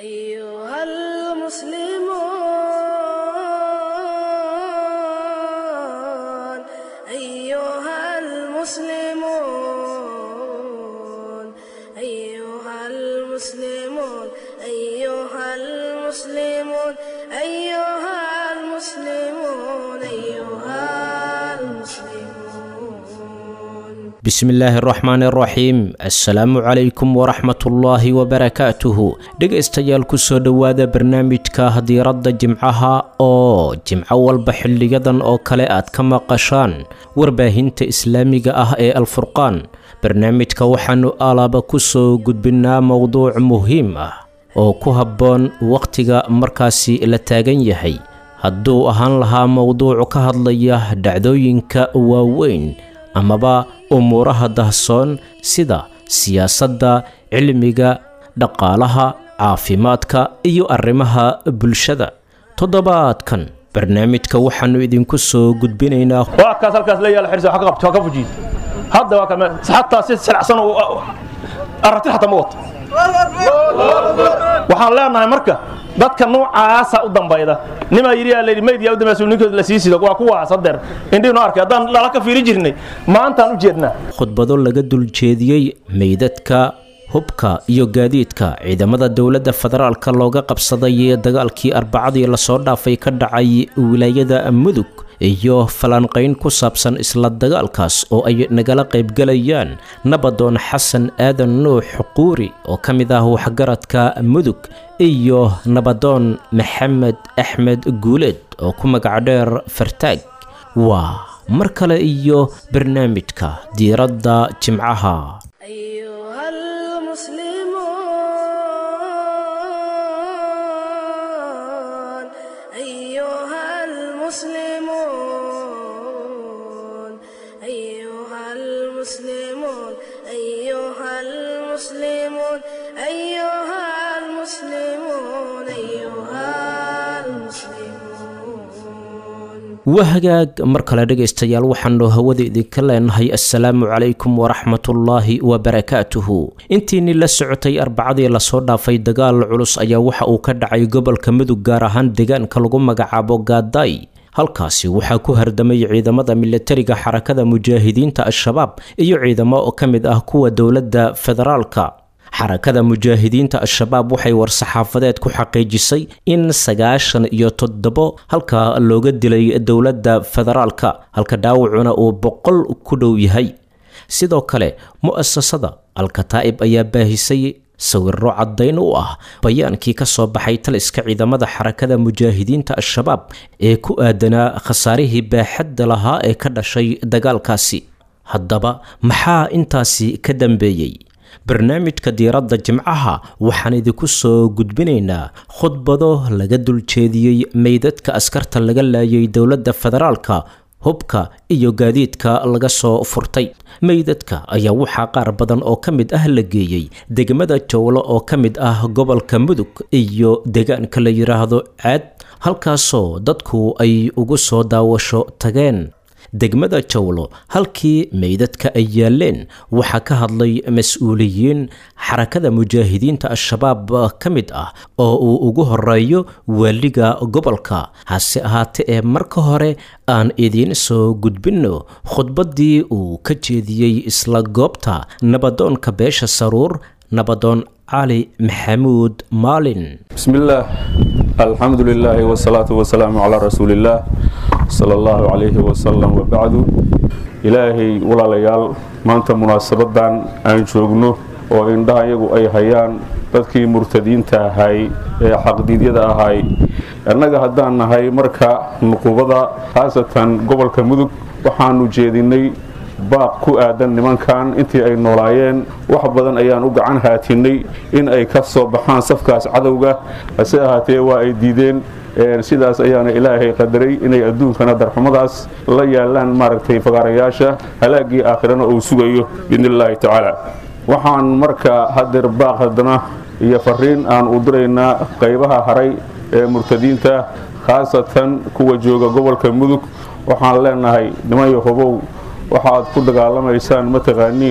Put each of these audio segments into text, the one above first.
أيها المسلمون أيها المسلمون أيها المسلمون أيها المسلمون أيها المسلمون أيها المسلمون bismillaahi araxmaan araxiim assalaamu calaykum waraxmatullaahi wabarakaatuhu dhegaystayaal kusoo dhowaada barnaamijka diiradda jimcaha oo jimco walba xiliyadan oo kale aad ka maqashaan warbaahinta islaamiga ah ee alfurqaan barnaamijka waxaanu alaaba kusoo gudbinaa mowduuc muhiim ah oo ku habboon wakhtiga markaasi la taagan yahay hadduu ahaan lahaa mowduuc ka hadlaya dhacdooyinka waaweyn amaba umuuraha dahsoon sida siyaasadda cilmiga dhaqaalaha caafimaadka iyo arrimaha bulshada toddobaadkan barnaamijka waxaannu idinku soo gudbinaynaa waa kaas halkaas la yaala xirsi ka qabto ka fujiid hadda waa kama xataa si silacsan oo aragti xataa ma wato waxaan leenahay marka dadka noocaasa u dambayda nimaa yidhi yaa layidhi meydyaa u dambaysa ninkood la sii sido waa kuwaas hadeer indhiinu arkay haddaan lala ka fiiri jirnay maantaan u jeednaa khudbado laga duljeediyey meydadka hubka iyo gaadiidka ciidamada dowladda federaalka looga qabsaday ee dagaalkii arbacadii lasoo dhaafay ka dhacay wilaayada mudug iyo falanqayn ku saabsan isla dagaalkaas oo ay nagala qaybgalayaan nabadoon xasan aadan nuux quuri oo ka mid ah waxgaradka mudug iyo nabadoon maxamed axmed guuleed oo ku magac dheer fartaag waa mar kale iyo barnaamijka diiradda jimcaha أيها المسلمون أيها المسلمون أيها المسلمون أيها المسلمون أيها المسلمون أيها المسلمون wahagaag mar kale dhegaystayaal waxaanu hawada idinka leenahay assalaamu calaykum waraxmatullaahi wabarakaatuhu intiinii la socotay arbacadii lasoo dhaafay dagaal culus ayaa waxa uu ka dhacay gobolka mudug gaar ahaan deegaanka lagu magacaabo gaadaay halkaasi waxaa ku hardamay ciidamada milatariga xarakada mujaahidiinta al-shabaab iyo ciidamo oo ka mid ah kuwa dowladda federaalka xarakada mujaahidiinta al-shabaab waxay war-saxaafadeed ku xaqiijisay in sagaashan iyo toddobo halka looga dilay dowladda federaalka halka dhaawacuna uu boqol ku dhow yahay sidoo kale mu'asasada al-kataa'ib ayaa baahisay sawiro caddayn u ah bayaankii ka soo baxay taliska ciidamada xarakada mujaahidiinta al-shabaab ee ku aadanaa khasaarihii baaxadda lahaa ee ka dhashay dagaalkaasi haddaba maxaa intaasi ka dambeeyey barnaamijka diiradda jimcaha waxaan idinku soo gudbinaynaa khudbado laga duljeediyey meydadka askarta laga laayay dowladda federaalka hubka iyo gaadiidka laga soo furtay meydadka ayaa waxaa qaar badan oo ka mid ah la geeyey degmada jowlo oo ka mid ah gobolka mudug iyo deegaanka la yidhaahdo caad halkaasoo dadku ay ugu soo daawasho tageen degmada jowlo halkii meydadka ay yaaleen waxaa ka hadlay mas-uuliyiin xarakada mujaahidiinta al-shabaab ka mid ah oo uu ugu horeeyo waaliga gobolka hase ahaate ee marka hore aan idiin soo gudbinno khudbaddii uu ka jeediyey isla goobta nabadoonka beesha saruur nabadoon cali maxamuud maalin بسم الله الحمد لله والصلاة والسلام على رسول الله صلى الله عليه وسلم وبعد إلهي ولا ليال ما أنت مناسبة أن شوقنه oo indhaha iyagu ay hayaan dadkii murtadiinta ahay ee xaqdiidyada ahay annaga haddaan nahay marka nuqubada khaasatan gobolka mudug waxaanu jeedinay baaq ku aadan nimankan intii ay noolaayeen wax badan ayaan u gacan haatinay in ay ka soo baxaan safkaas cadowga hase ahaatee waa ay diideen sidaas ayaana ilaahay qadaray inay adduunkana darxumadaas la yaalaan maaragtay fagaarayaasha halaagii aakhirana uu sugayo biidni illaahi tacaala waxaan marka hadeer baaq haddana iyo fariin aan u diraynaa qaybaha haray ee murtadiinta khaasatan kuwa jooga gobolka mudug waxaan leenahay nimayo hobow waxaad ku dagaalamaysaan mataqaaniin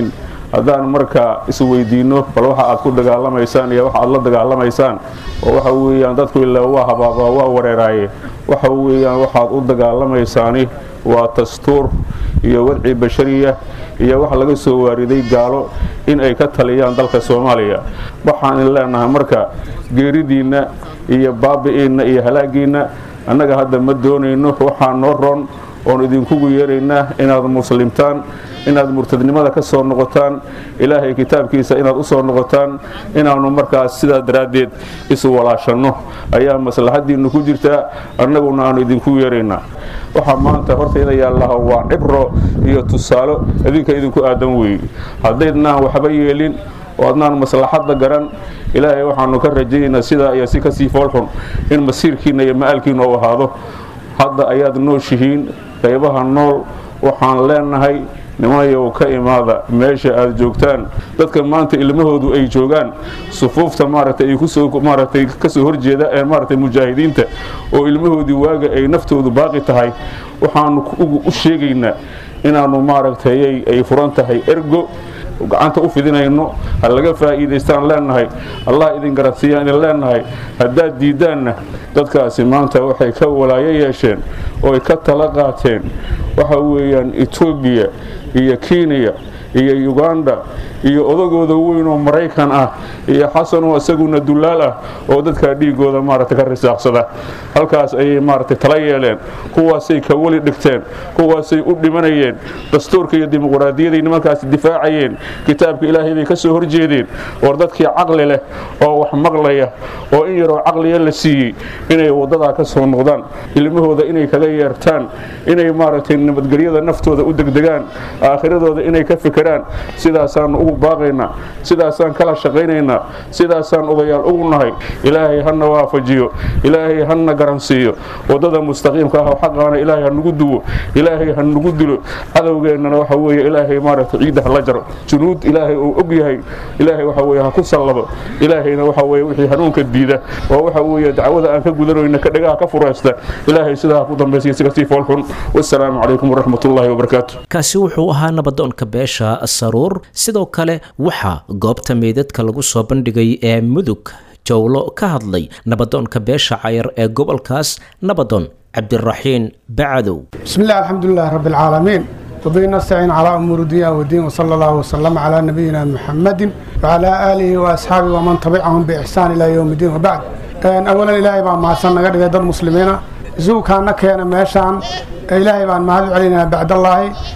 haddaan marka isweydiinno bal waxa aad ku dagaalamaysaan iyo waxa aad la dagaalamaysaan oo waxa weeyaan dadku ilaa waa habaabaa waa wareeraaye waxa weeyaan waxaad u dagaalamaysaani waa dastuur iyo wadci bashariya iyo wax laga soo waariday gaalo in ay ka taliyaan dalka soomaaliya waxaan in leenahay marka geeridiinna iyo baabi'iinna iyo halaagiinna annaga hadda ma doonayno waxaa noo roon oon idinkugu yeeraynaa inaad muslimtaan inaad murtadnimada ka soo noqotaan ilaahay kitaabkiisa inaad u soo noqotaan inaannu markaas sidaa daraaddeed isu walaashanno ayaa maslaxaddiinnu ku jirtaa annaguna aannu idinku yeeraynaa waxaa maanta hortayda yaallaha waa cibro iyo tusaalo idinka idinku aadan weeye haddaydnaan waxba yeelin oo adnaan maslaxadda garan ilaahay waxaannu ka rajaynaynaa sidaa iyo si kasii foolxun in masiirkiinna iyo ma'aalkiinna u ahaado hadda ayaad nooshihiin qaybaha nool waxaan leenahay nimayow ka imaada meesha aad joogtaan dadka maanta ilmahoodu ay joogaan sufuufta maaragtay ay kusoo maaragtay kasoo horjeeda ee maaragtay mujaahidiinta oo ilmahoodii waaga ay naftoodu baaqi tahay waxaanu u sheegaynaa inaannu maaragtay ay furan tahay ergo gacanta u fidinayno ha laga faa'iidaystaan leenahay allah idin garansiiyaan idin leenahay haddaad diiddaanna dadkaasi maanta waxay ka walaayo yeesheen oo ay ka tala qaateen waxa weeyaan etoobiya iyo kenya iyo uganda iyo odagooda weyn oo maraykan ah iyo xasanoo isaguna dullaal ah oo dadkaa dhiigooda maaragtay ka risaaqsada halkaas ayay maaragtay tala yeeleen kuwaasay ka weli dhigteen kuwaasay u dhimanayeen dastuurka iyo dimuqraadiyaday nimankaasi difaacayeen kitaabka ilaahay bay ka soo horjeedeen war dadkii caqli leh oo wax maqlaya oo in yaroo caqliya la siiyey inay waddadaa ka soo noqdaan ilmahooda inay kaga yeertaan inay maaragtay nabadgelyada naftooda u degdegaan aakhiradooda inay ka fekeraan sidaasaannu ugu baaqaynaa sidaasaan kala shaqaynaynaa sidaasaan odayaal ugu nahay ilaahay hana waafajiyo ilaahay hana garansiiyo waddada mustaqiimka ah oo xaqaana ilaahay ha nugu duwo ilaahay ha nugu dilo cadowgeennana waxa weeye ilaahay maaragtay ciidda ha la jaro junuud ilaahay uu og yahay ilaahay waxa weeye ha ku sallado ilaahayna waxa weeye wixii hanuunka diida oo waxa weeye dacwada aan ka gudanayna ka dhagaha ka furaysta ilaahay sidaa ha ku dambaysiya si kasii foolxun wassalaamu calaykum waraxmatullaahi wabarakaatu kaasi wuxuu ahaa nabadoonka beesha saruur sidoo kale waxaa goobta meydadka lagu soo bandhigay ee mudug jowlo ka hadlay nabadoonka beesha cayar ee gobolkaas nabadoon cabdiraxiin bacadow بسم الله الحمد لله رب العالمين وبه نستعين على أمور الدنيا والدين وصلى الله وسلم على نبينا محمد وعلى آله وأصحابه ومن تبعهم بإحسان إلى يوم الدين وبعد أن أولا إلهي بان معسان نقد قد المسلمين زو كان كان ماشان إلهي بان مهد علينا بعد الله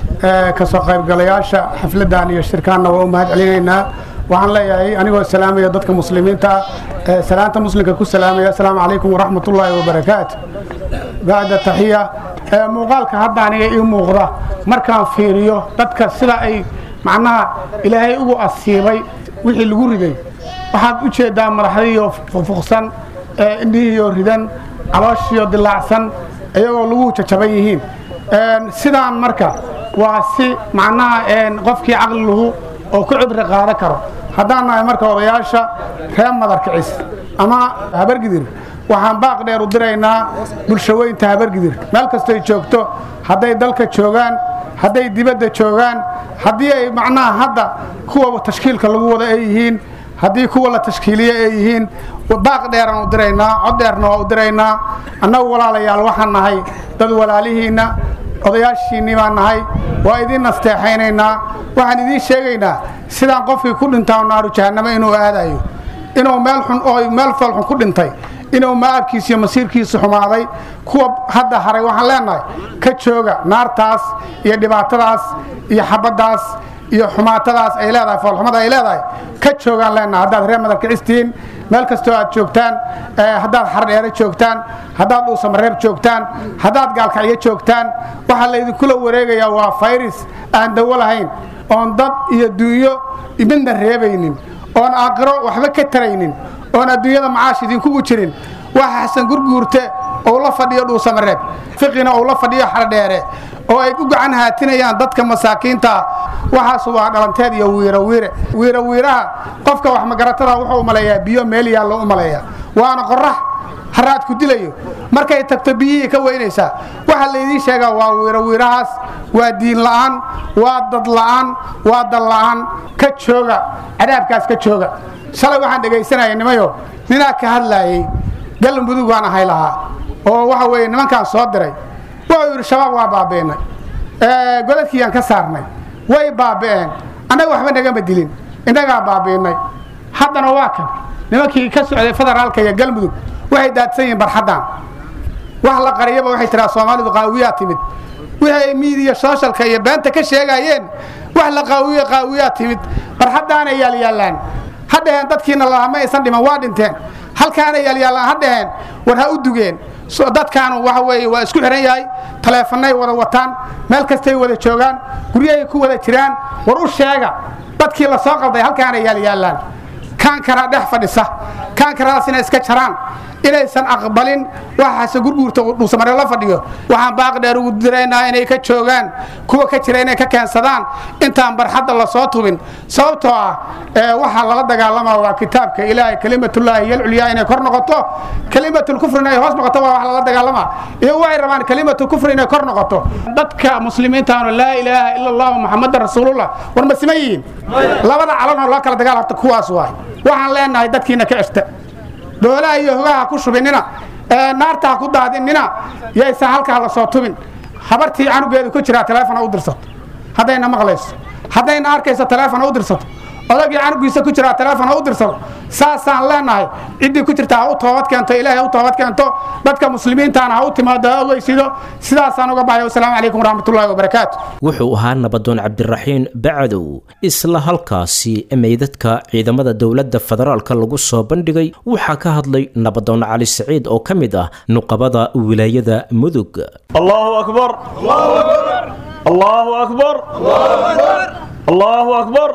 كسو قيب قلياشا حفلة دانية شركان ومهد علينا waxaan leeyahay anigoo salaamaya dadka muslimiinta ah salaanta muslimka ku salaamaya asalaamu calaykum waraxmat ullaahi wabarakaatu bacda taxiya muuqaalka hadda aniga ii muuqda markaan fiiriyo dadka sida ay macnaha ilaahay ugu asiibay wixii lagu riday waxaad u jeedaa madaxdiiyo fuqfuqsan indhihiiyo ridan calooshiyo dilaacsan iyagoo lagu jajaban yihiin sidaan marka waa si macnaha qofkii caqliluhu oo ku cibri qaadan karo haddaan nahay marka odayaasha reer madarkicis ama habargidir waxaan baaq dheer u diraynaa bulshaweynta habargidir meel kastoy joogto hadday dalka joogaan hadday dibadda joogaan haddii ay macnaha hadda kuwa tashkiilka lagu wada ay yihiin haddii kuwa la tashkiiliye ay yihiin baaq dheeraan u diraynaa cod dheerna waa u diraynaa annagu walaalayaal waxaan nahay dad walaalihiinna odayaashiinnii baan nahay waa idiin nasteexaynaynaa waxaan idiin sheegaynaa sidaan qofkii ku dhintaa naaru jahannamo inuu aadayo inuu meel xun oo meel foolxun ku dhintay inuu maabkiisa iyo masiirkiisa xumaaday kuwa hadda haray waxaan leenahay ka jooga naartaas iyo dhibaatadaas iyo xabaddaas iyo xumaatadaas ay leedahay foolxumada ay leedahay ka joogaan leenahay haddaad reer madarkicistiin meel kastoo aad joogtaan haddaad xardheere joogtaan haddaad dhuusamareer joogtaan haddaad gaalkacyo joogtaan waxaa laydinkula wareegayaa waa fayris aan dawo lahayn oon dad iyo duunyo midna reebaynin oon aakhiro waxba ka taraynin oon adduunyada macaash idinkugu jirin waxa xasan gurguurte ou la fadhiyo dhuusamareeb fiqina ou la fadhiyo xardheere oo ay u gacan haatinayaan dadka masaakiintaa waxaas waa dhalanteed iyo wiirawiire wiirawiiraha qofka wax magaratada wuxuu u maleeyaa biyo meel yaallo u maleeyaa waana qorax haraad ku dilayo markay tagto biyihii ka weynaysaa waxaa laydiin sheegaa waa wiiro wiirahaas waa diin la'aan waa dad la'aan waa dal la'aan ka jooga cadaabkaas ka jooga shalay waxaan dhegaysanaya nimayo ninaa ka hadlaayey galmudug waan ahay lahaa oo waxa weeye nimankaan soo diray wuxuu yidhi shabaab waa baabi'inay godadkiiyaan ka saarnay way baabi'een annaga waxba nagama dilin innagaa baabi'inay haddana waa kan nimankii ka socday federaalka iyo galmudug waxay daadsan yihiin barxaddan wax la qariyaba waxay tiraa soomaalidu qaawiyaa timid wixii miidiya sooshalka iyo beenta ka sheegaayeen wax la qaawiye qaawiyaa timid barxaddaanay yaalyaallaan ha dhaheen dadkiina lahaa ma aysan dhiman waa dhinteen halkaana yaalyaallaan ha dhaheen war ha u dugeen dadkaanu waxa weeye waa isku xihan yahay taleefanay wada wataan meel kastay wada joogaan guryahay ku wada jiraan war u sheega dadkii la soo qalday halkaana yaalyaallaan kaankaraa dhex fadhisa kaankaraas inay iska jaraan inaysan aqbalin waxaase gurguurta dhuusamare la fadhiyo waxaan baaq dheer ugu diraynaa inay ka joogaan kuwa ka jira inay ka keensadaan intaan barxadda la soo tubin sababtoo ah waxaa lala dagaalamaa waa kitaabka ilaahay kelimatullaahi yalculyaa inay kor noqoto kelimatulkufrina ay hoos noqoto waa wax lala dagaalamaa iyo waxay rabaan kelimatu kufri inay kor noqoto dadka muslimiintaanu laa ilaaha ila allahu muxamadan rasuulullah war ma siman yihiin labada calanoo loo kala dagaal horta kuwaas waay waxaan leenahay dadkiina ka ceshta doolaha iyo hogaha ku shubinina naarta ha ku daadinina yaysan halkaa la soo tubin habartii canugeedu ku jiraa taleefon ha u dirsato haddayna maqlayso haddayna arkayso taleefon ha u dirsato odagii canugiisa ku jiraa taleefon ha u dirsado saasaan leenahay ciddii ku jirta ha u toobad keento ilaahay ha u toobad keento dadka muslimiintaana ha u timaado ha ogeysido sidaasaan uga baxay wasalaamu calaykum waraxmatullaahi wabarakaatu wuxuu ahaa nabadoon cabdiraxiin bacdow isla halkaasi meydadka ciidamada dowladda federaalka lagu soo bandhigay waxaa ka hadlay nabadoon cali siciid oo ka mid ah nuqabada wilaayada mudug allahu akbar allahu akbar allahu akbar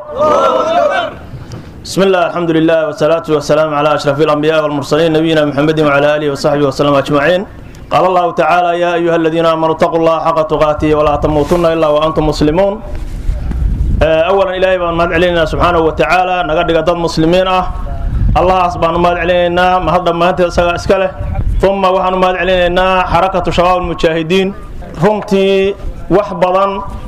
بسم الله الحمد لله والصلاة والسلام على أشرف الأنبياء والمرسلين نبينا محمد وعلى آله وصحبه وسلم أجمعين قال الله تعالى يا أيها الذين آمنوا اتقوا الله حق تقاته ولا تموتن إلا وأنتم مسلمون أولا إلهي بان ماد علينا سبحانه وتعالى نقدر قدر مسلمين أه الله سبحانه ماد علينا ما هذا ما أنت إسكاله ثم وحنا ماد علينا حركة شباب المجاهدين رمتي وحبضا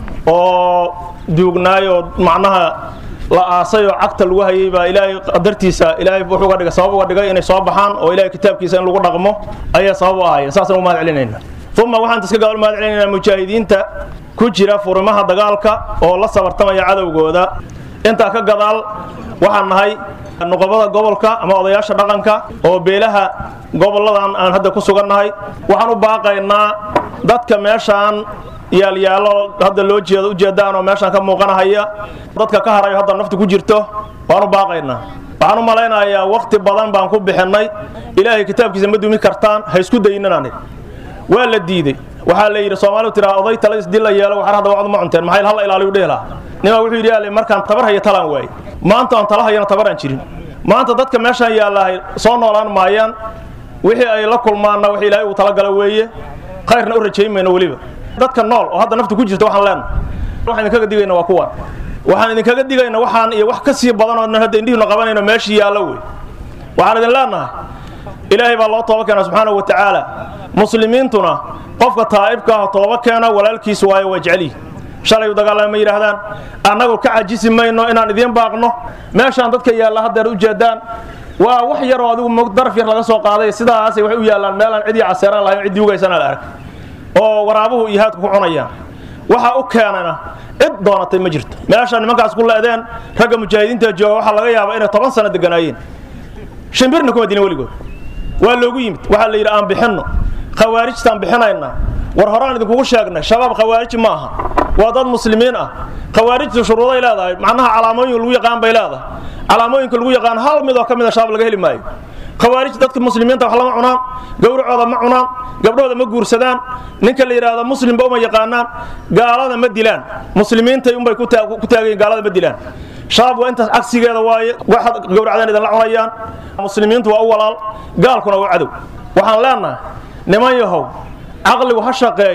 oo duugnaayo macnaha la aasay oo cagta lagu hayay baa ilaahay qadartiisa ilaahay wuxuu uga dhigay sabab uga dhigay inay soo baxaan oo ilaahay kitaabkiisa in lagu dhaqmo ayaa sabab u ahaya saasaan u mahad celinayna uma waxaan iska gabal mahad celinaynaa mujaahidiinta ku jira furimaha dagaalka oo la sabartamaya cadowgooda intaa ka gadaal waxaan nahay nuqobada gobolka ama odayaasha dhaqanka oo beelaha goboladan aan hadda ku sugannahay waxaan u baaqaynaa dadka meeshaan yaalyaalo hadda loo jeedo ujeedaan oo meeshaan ka muuqanahaya dadka ka harayo hadda naftu ku jirto waan u baaqaynaa waxaan u malaynayaa wakhti badan baan ku bixinnay ilaahay kitaabkiisa ma dumi kartaan ha isku dayinanani waa la diidey waxaa la yidhi soomaalidu tiraa oday tala isdil la yeelo waxar hadda wacdu ma cunteen maxay halla ilaaliyu dhehi lahaa nimaa wuxuu yidhi yaale markaan tabar haya talaan waaye maanta aan tala hayana tabaraan jirin maanta dadka meeshaan yaallahay soo noolaan maayaan wixii ay la kulmaanna wax ilaahay uu talagala weeye khayrna u rajayn mayno weliba dadka nool oo hadda nafta ku jirta waxaan leenahay waxaan idinkaga digayna waa kuwan waxaan idinkaga digayna waxaan iyo wax ka sii badan oo hadda indhihiinu qabanayno meeshii yaallo wey waxaan idin leenahay ilaahay baa loo tooba keena subxaanahu wa tacaala muslimiintuna qofka taa'ibka ah tooba keena walaalkiis waayo waa jecelihi shalay u dagaalama ma yidhaahdaan annagu ka cajisi mayno inaan idiin baaqno meeshaan dadka yaalla haddeer u jeedaan waa wax yaroo adigu mog daraf yar laga soo qaaday sidaasay waxay u yaallaan meelaan cidii caseeraan lahayn ciddii ugaysana la arag oo waraabuhu iyo haadku ku cunayaan waxa u keenana cid doonatay ma jirto meesha nimankaas ku leedeen ragga mujaahidiinta jooga waxaa laga yaabaa inay toban sano deganaayeen shimbirna kuma dilin weligood waa loogu yimid waxaa la yidhi aan bixinno khawaarijtaan bixinaynaa war horaan idinkugu sheegnay shabaab khawaarij ma aha waa dad muslimiin ah khawaarijtu shuruuday leedahay macnaha calaamooyin lagu yaqaan bay leedahay calaamooyinka lagu yaqaan hal mid oo ka mid a shabaab laga heli maayo khawaarij dadka muslimiinta wax lama cunaan gowracooda ma cunaan gabdhooda ma guursadaan ninka la yidhaahdo muslimba uma yaqaanaan gaalada ma dilaan muslimiintay unbay ku taagayin gaalada ma dilaan shabaab waa intaas cagsigeeda waaye waxaad gowracdeen idinla cunayaan muslimiintu waa u walaal gaalkuna waa cadow waxaan leenahay niman yahow caqligu ha shaqeeyo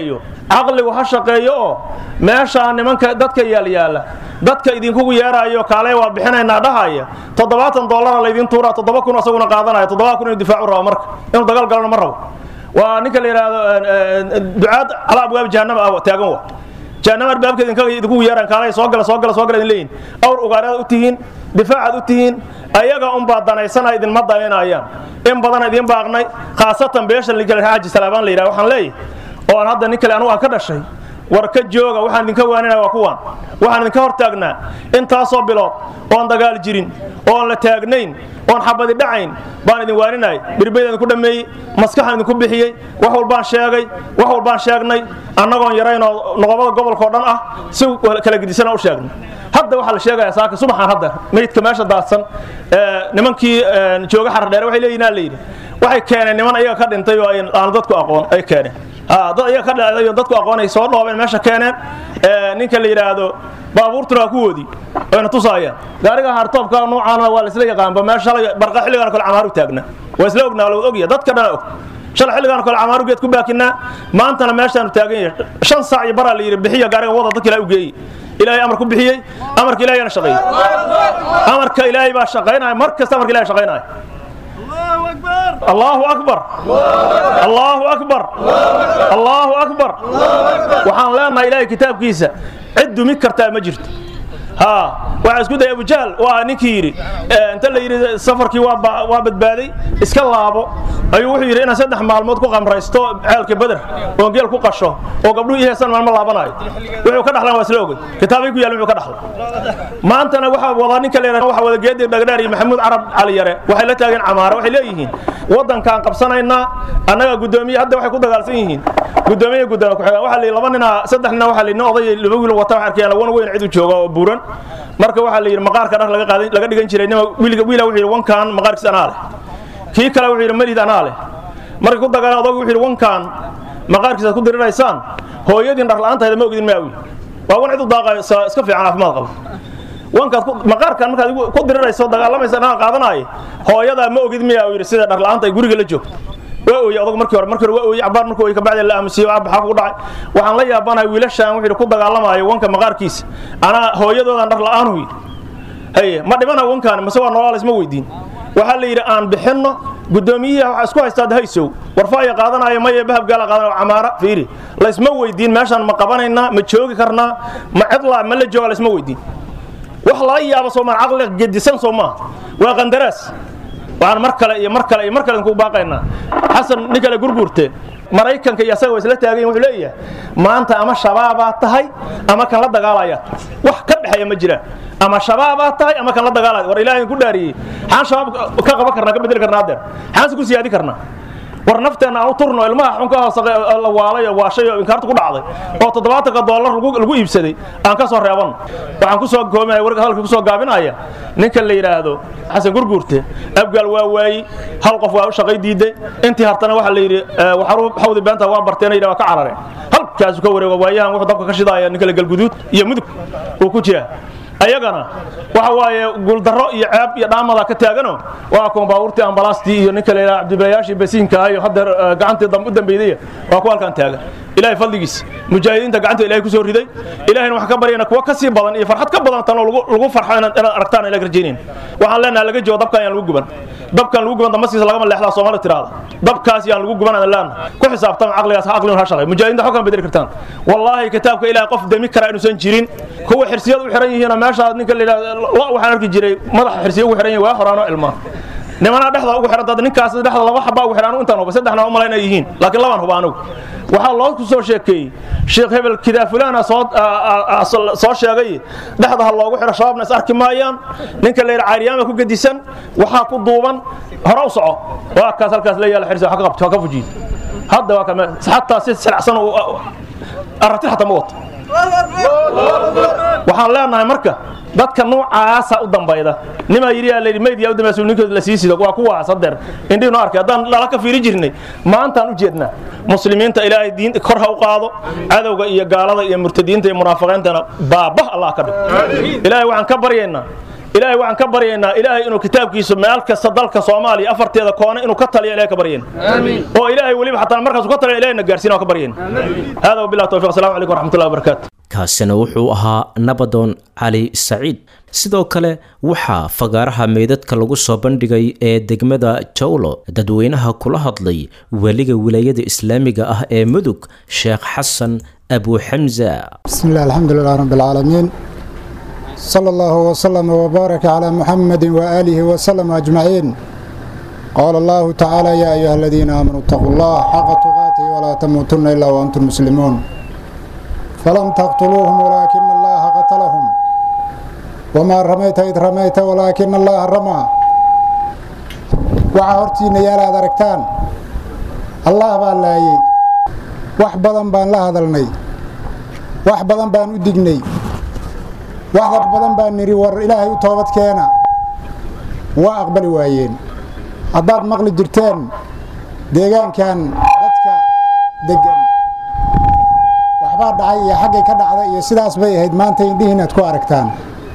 caqligu ha shaqeeyo oo meeshaa nimanka dadka yaalyaala dadka idinkugu yeeraayo kaale waa bixinaynaa dhahaya toddobaatan dollara laydin tuuraa toddoba kun isaguna qaadanaya toddoba kun inuu difaacu rabo marka inuu dagaal galana ma rabo waa ninka la yidhaahdo ducaad calaa abwaab jahannama ah taagan wa jahannama arbaabka idinkaga idinkugu yeeraan kaale soo gala soo gala soo gala idin leeyihin awr ugaaraad u tihiin difaacaad u tihiin ayaga unbaa danaysana idinma danaynayaan in badan idiin baaqnay khaasatan beesha ligala xaaji salaabaan la yidhaha waxaan leeyahay oo aan hadda nin kale anugu aan ka dhashay war ka jooga waxaan idinka waaninaya waa kuwaan waxaan idinka hor taagnaa intaasoo bilood oon dagaal jirin oon la taagnayn oon xabadi dhacayn baan idin waaninay birbayd idinku dhammeeyey maskaxaan idinku bixiyey wax walbaan sheegay wax walbaan sheegnay annagoon yaraynoo noqobada gobolkao dhan ah si kala gedisana u sheegnay hadda waxaa la sheegaya saaka subaxaan hadda meydka meesha daadsan nimankii jooga xardheere waxay leeyihin la yidhi waxay keeneen niman ayaga ka dhintay oo aan dadku aqoon ay keeneen dad ayaga ka dhacday dadku aqoon ay soo dhoobeen meesha keeneen ninka la yidhaahdo baabuurtuna waa kuwoodii ayna tusaayaan gaariga hartoobka noocaana waa la isla yaqaanba meesha shalay barqa xilligan kale camaaru taagna waa isla ognaa lawad ogya dadka dhana og shalay xilligan kale camaaru geed ku baakinaa maantana meeshaanu taagan yahay shan saac iyo baraa la yidhi bixiya gaariga wada dadka ilaa u geeyey ilaahay amar ku bixiyey amarka ilaahayana shaqeeyey amarka ilaahay baa shaqaynaya mar kasta amarka ilahay shaqaynaya allahu akbar allahu akbar allahu akbar waxaan leenahay ilaahay kitaabkiisa cid dumi kartaa ma jirto ها waxaa isku day Abu Jahl waa ninkii yiri inta la yiri safarkii waa waa badbaaday iska laabo ayuu wuxuu yiri inaan saddex maalmood ku qamraysto ceelka Badr oo geel ku qasho oo gabdhuhu iheesan maalmo laabanayo wuxuu ka dhaxlan waa isla ogay kitaabay ku yaal wuxuu ka dhaxlan maantana waxa wada ninka leeyahay waxa wada geedir dhagdhaar iyo Maxamuud Arab Cali Yare waxay la taageen camaara waxay leeyihiin wadankan qabsanaynaa annaga gudoomiye hadda waxay ku dagaalsan yihiin gudoomiye gudoomiye ku xiga waxa la laba nina saddex nina waxa la oday laba wiil wata waxa arkayaan wana weyn cid u jooga oo buuran marka waxaa la yidhi maqaarka dhar laga qaadan laga dhigan jiray nima wiilga wiila wuxuu yidhi wankan maqaarkiisa anaa leh kii kale wuxuu yidhi marid anaa leh markay ku dagaalaan adogu wuxuu yidhi wankan maqaarkiisa ku diriraysaan hooyadiin dhar la'aantayda ma ogidin maa wiil waa wan cid u daaqayo iska fiican caafimaad qaba wankaad maqaarkan markaad ku dirirayso dagaalamaysa anaa qaadanaaye hooyadaa ma ogid miyaa yidhi sida dhar la'aanta ay guriga la joogto waa ooyey adag markii hore markii hore waa ooyey cabaar markii ooyey kabacdi la aamusiyo waa baxaa ku dhacay waxaan la yaabanahay wiilashaan wuxuu ku dagaalamayo wanka maqaarkiisa anaa hooyadoodan dhar la'aan huy haye ma dhimana wankaan mase waa noolaa laysma weydiin waxaa la yidhi aan bixinno guddoomiyihi waxaa isku haystaa haysow warfaaya qaadanaya maye bahabgaala qaadanaya camaara fiiri laysma weydiin meeshaan ma qabanaynaa ma joogi karnaa ma cidlaa ma la jooga laysma weydiin wax laga yaabo soomaa caqli gedisan soo maaha waa qandaraas waxaan mar kale iyo mar kale iyo mar kale ku baaqaynaa xasan nin kale gurguurte maraykanka iyo asaga waa isla taagayin wuxuu leeyahay maanta ama shabaabaa tahay ama kan la dagaalaya wax ka dhexeeya ma jiraan ama shabaabaa tahay ama kan la dagaalaya war ilaahay ku dhaariyey xaan shabaab ka qaban karnaa ka bedeli karnaa adeer xaanse ku siyaadi karnaa war nafteenna aan u turno ilmaha xunka hoose la waalay oo waashay oo inkaarta ku dhacday oo toddobaatanka dollar lagu iibsaday aan ka soo reebanno waxaan ku soo goominaya warka hadalka ku soo gaabinaya ninka la yidhaahdo xasan gurguurte abgaal waa waayey hal qof waa u shaqay diiday intii hartana waxaa la yidhi waxaru xawdi beenta waa barteen yidhi waa ka carareen halkaasu ka wareego waayahan wuxuu dabka ka shidaaya ninka la galguduud iyo mudug uu ku jiraa ayagana waxa waaye guuldarro iyo ceeb iyo dhaamada ka taagano waa kuwan baabuurtii ambalaastii iyo ninka leeyahay cabdibilayaashii basiinka iyo haddeer gacantii u dambeydaya waa kuwa halkan taagan ilaahay fadligiis mujaahidiinta gacanta ilaahay ku soo riday ilaahayna waxaan ka baryayna kuwa ka sii badan iyo farxad ka badan tan oo lagu farxo inaad aragtaan ilaga rajaynayna waxaan leenahay laga joogo dabkan yaan lagu guban dabkan lagu guban damaskiisa lagama leexdaa soomaalida tiraada dabkaas yaan lagu guban aan leenahay ku xisaabtama caqligaas caqlinu ha shaqay mujaahidiinta xogkan bedeli kartaan wallaahi kitaabka ilaahay qof demi kara inuusan jirin kuwa xirsiyad u xiran yihiin meesha ninka la yidhahdo waxaan arki jiray madaxa xirsiya ugu xiran yahay waa horaano ilmaa nimanaa dhexda ugu xiran dad ninkaas dhexda laba xabaa ugu xiran intaan huba saddexna u malayn ay yihiin laakiin labaan huba anigu waxaa loo ku soo sheekeeyey sheekh hebel kidaa fulana soo soo sheegay dhexda ha loogu xiro shabaabna is arki maayaan ninka la yidhaha caariyaama ku gedisan waxaa ku duuban hore u soco waa kaas halkaas la yaala xirsi ha ka qabto ha ka fujiyo hadda waa kame xataa si silacsan aragti xataa ma wato waxaan leenahay marka dadka noocaasa u dambayda nimaa yidhi yaa layidhi meyd yaa u dambaysa ninkood la sii sido waa kuwaas hadeer indhiinu arkay haddaan lala ka fiiri jirnay maantaan u jeednaa muslimiinta ilaahay diin kor ha u qaado cadowga iyo gaalada iyo murtadiinta iyo munaafiqiintana baabah allah ka dhig ilaahay waxaan ka baryaynaa ilaahay waxaan ka baryaynaa ilaahay inuu kitaabkiisu meel kasta dalka soomaaliya afarteeda koone inuu ka taliya ilahay ka baryayna oo ilaahay weliba xataa markaasuu ka taliya ilahayna gaarsiina waan ka baryayna hada wabillahi tawfiq assalamu calaykum waraxmatullahi wabarakaatu kaasina wuxuu ahaa nabadoon cali saciid sidoo kale waxaa fagaaraha meydadka lagu soo bandhigay ee degmada jawlo dadweynaha kula hadlay weliga wilaayada islaamiga ah ee mudug sheekh xasan abu xamza بسم الله الحمد لله رب العالمين صلى الله وسلم وبارك على محمد وآله وسلم أجمعين قال الله تعالى يا أيها الذين آمنوا اتقوا الله حق تقاته ولا تموتن إلا وأنتم مسلمون فلم تقتلوهم ولكن الله قتلهم وما رميت إذ رميت ولكن الله رمى وعهرتين يا لا دركتان الله بالله wax badan baan la hadalnay wax badan baan u dignay wax badan baan nidhi war ilaahay u toobad keena waa aqbali waayeen haddaad maqli jirteen deegaankan dadka deggan waxbaa dhacay iyo xaggay ka dhacday iyo sidaas bay ahayd maanta indhihi inaad ku aragtaan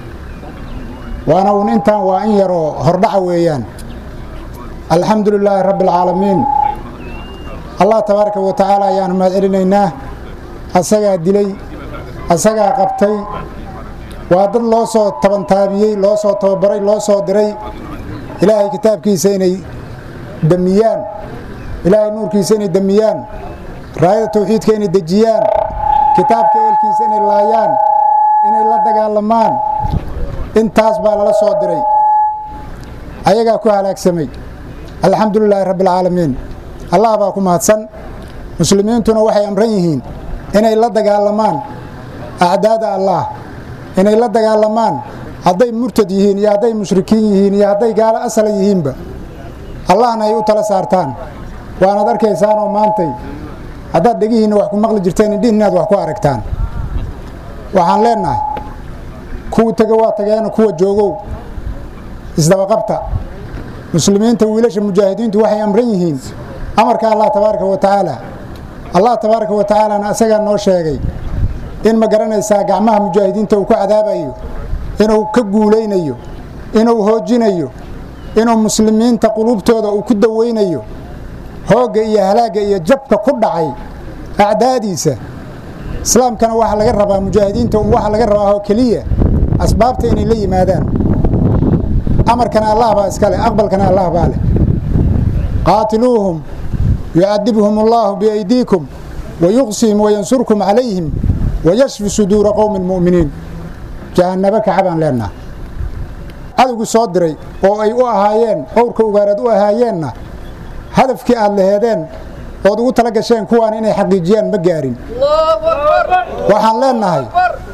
waana uun intaan waa in yaroo hordhaca weeyaan alxamdu lilaahi rabbi alcaalamiin allah tabaaraka wa tacaala ayaanu mahad celinaynaa asagaa dilay asagaa qabtay waa dad loo soo tabantaabiyey loo soo tababaray loo soo diray ilaahay kitaabkiisa inay damiyaan ilaahay nuurkiisa inay damiyaan raayada tawxiidka inay dejiyaan kitaabka eelkiisa inay laayaan inay la dagaalamaan intaas baa lala soo diray ayagaa ku halaagsamay alxamdu lilaahi rabbi alcaalamiin allah baa ku mahadsan muslimiintuna waxay amran yihiin inay la dagaalamaan acdaada allah inay la dagaalamaan hadday murtad yihiin iyo hadday mushrikiin yihiin iyo hadday gaalo asala yihiinba allahna ay u tala saartaan waanaad arkaysaanoo maantay haddaad dhegihiinna wax ku maqli jirteen indhihin inaad wax ku aragtaan waxaan leennahay kuwa tego waa tageeno kuwa joogow isdabaqabta muslimiinta wiilasha mujaahidiintu waxay amran yihiin amarka allah tabaaraka wa tacaala allah tabaaraka wa tacaalana asagaa noo sheegay in ma garanaysaa gacmaha mujaahidiinta uu ku cadaabayo inuu ka guulaynayo inuu hoojinayo inuu muslimiinta quluubtooda uu ku dawaynayo hoogga iyo halaagga iyo jabka ku dhacay acdaadiisa islaamkana waxaa laga rabaa mujaahidiinta un waxaa laga rabaa oo keliya asbaabta inay la yimaadaan amarkana allah baa iskale aqbalkana allah baa leh qaatiluuhum yucadibhum allahu biaydiikum wayuqsihim wayansurkum calayhim wayashfi suduura qowmi muminiin jahannabo kaca baan leenaha cadowgii soo diray oo ay u ahaayeen owrka ugaaraad u ahaayeenna hadafkii aad laheedeen ood ugu tala gasheen kuwaan inay xaqiijiyaan ma gaarin waxaan leenahay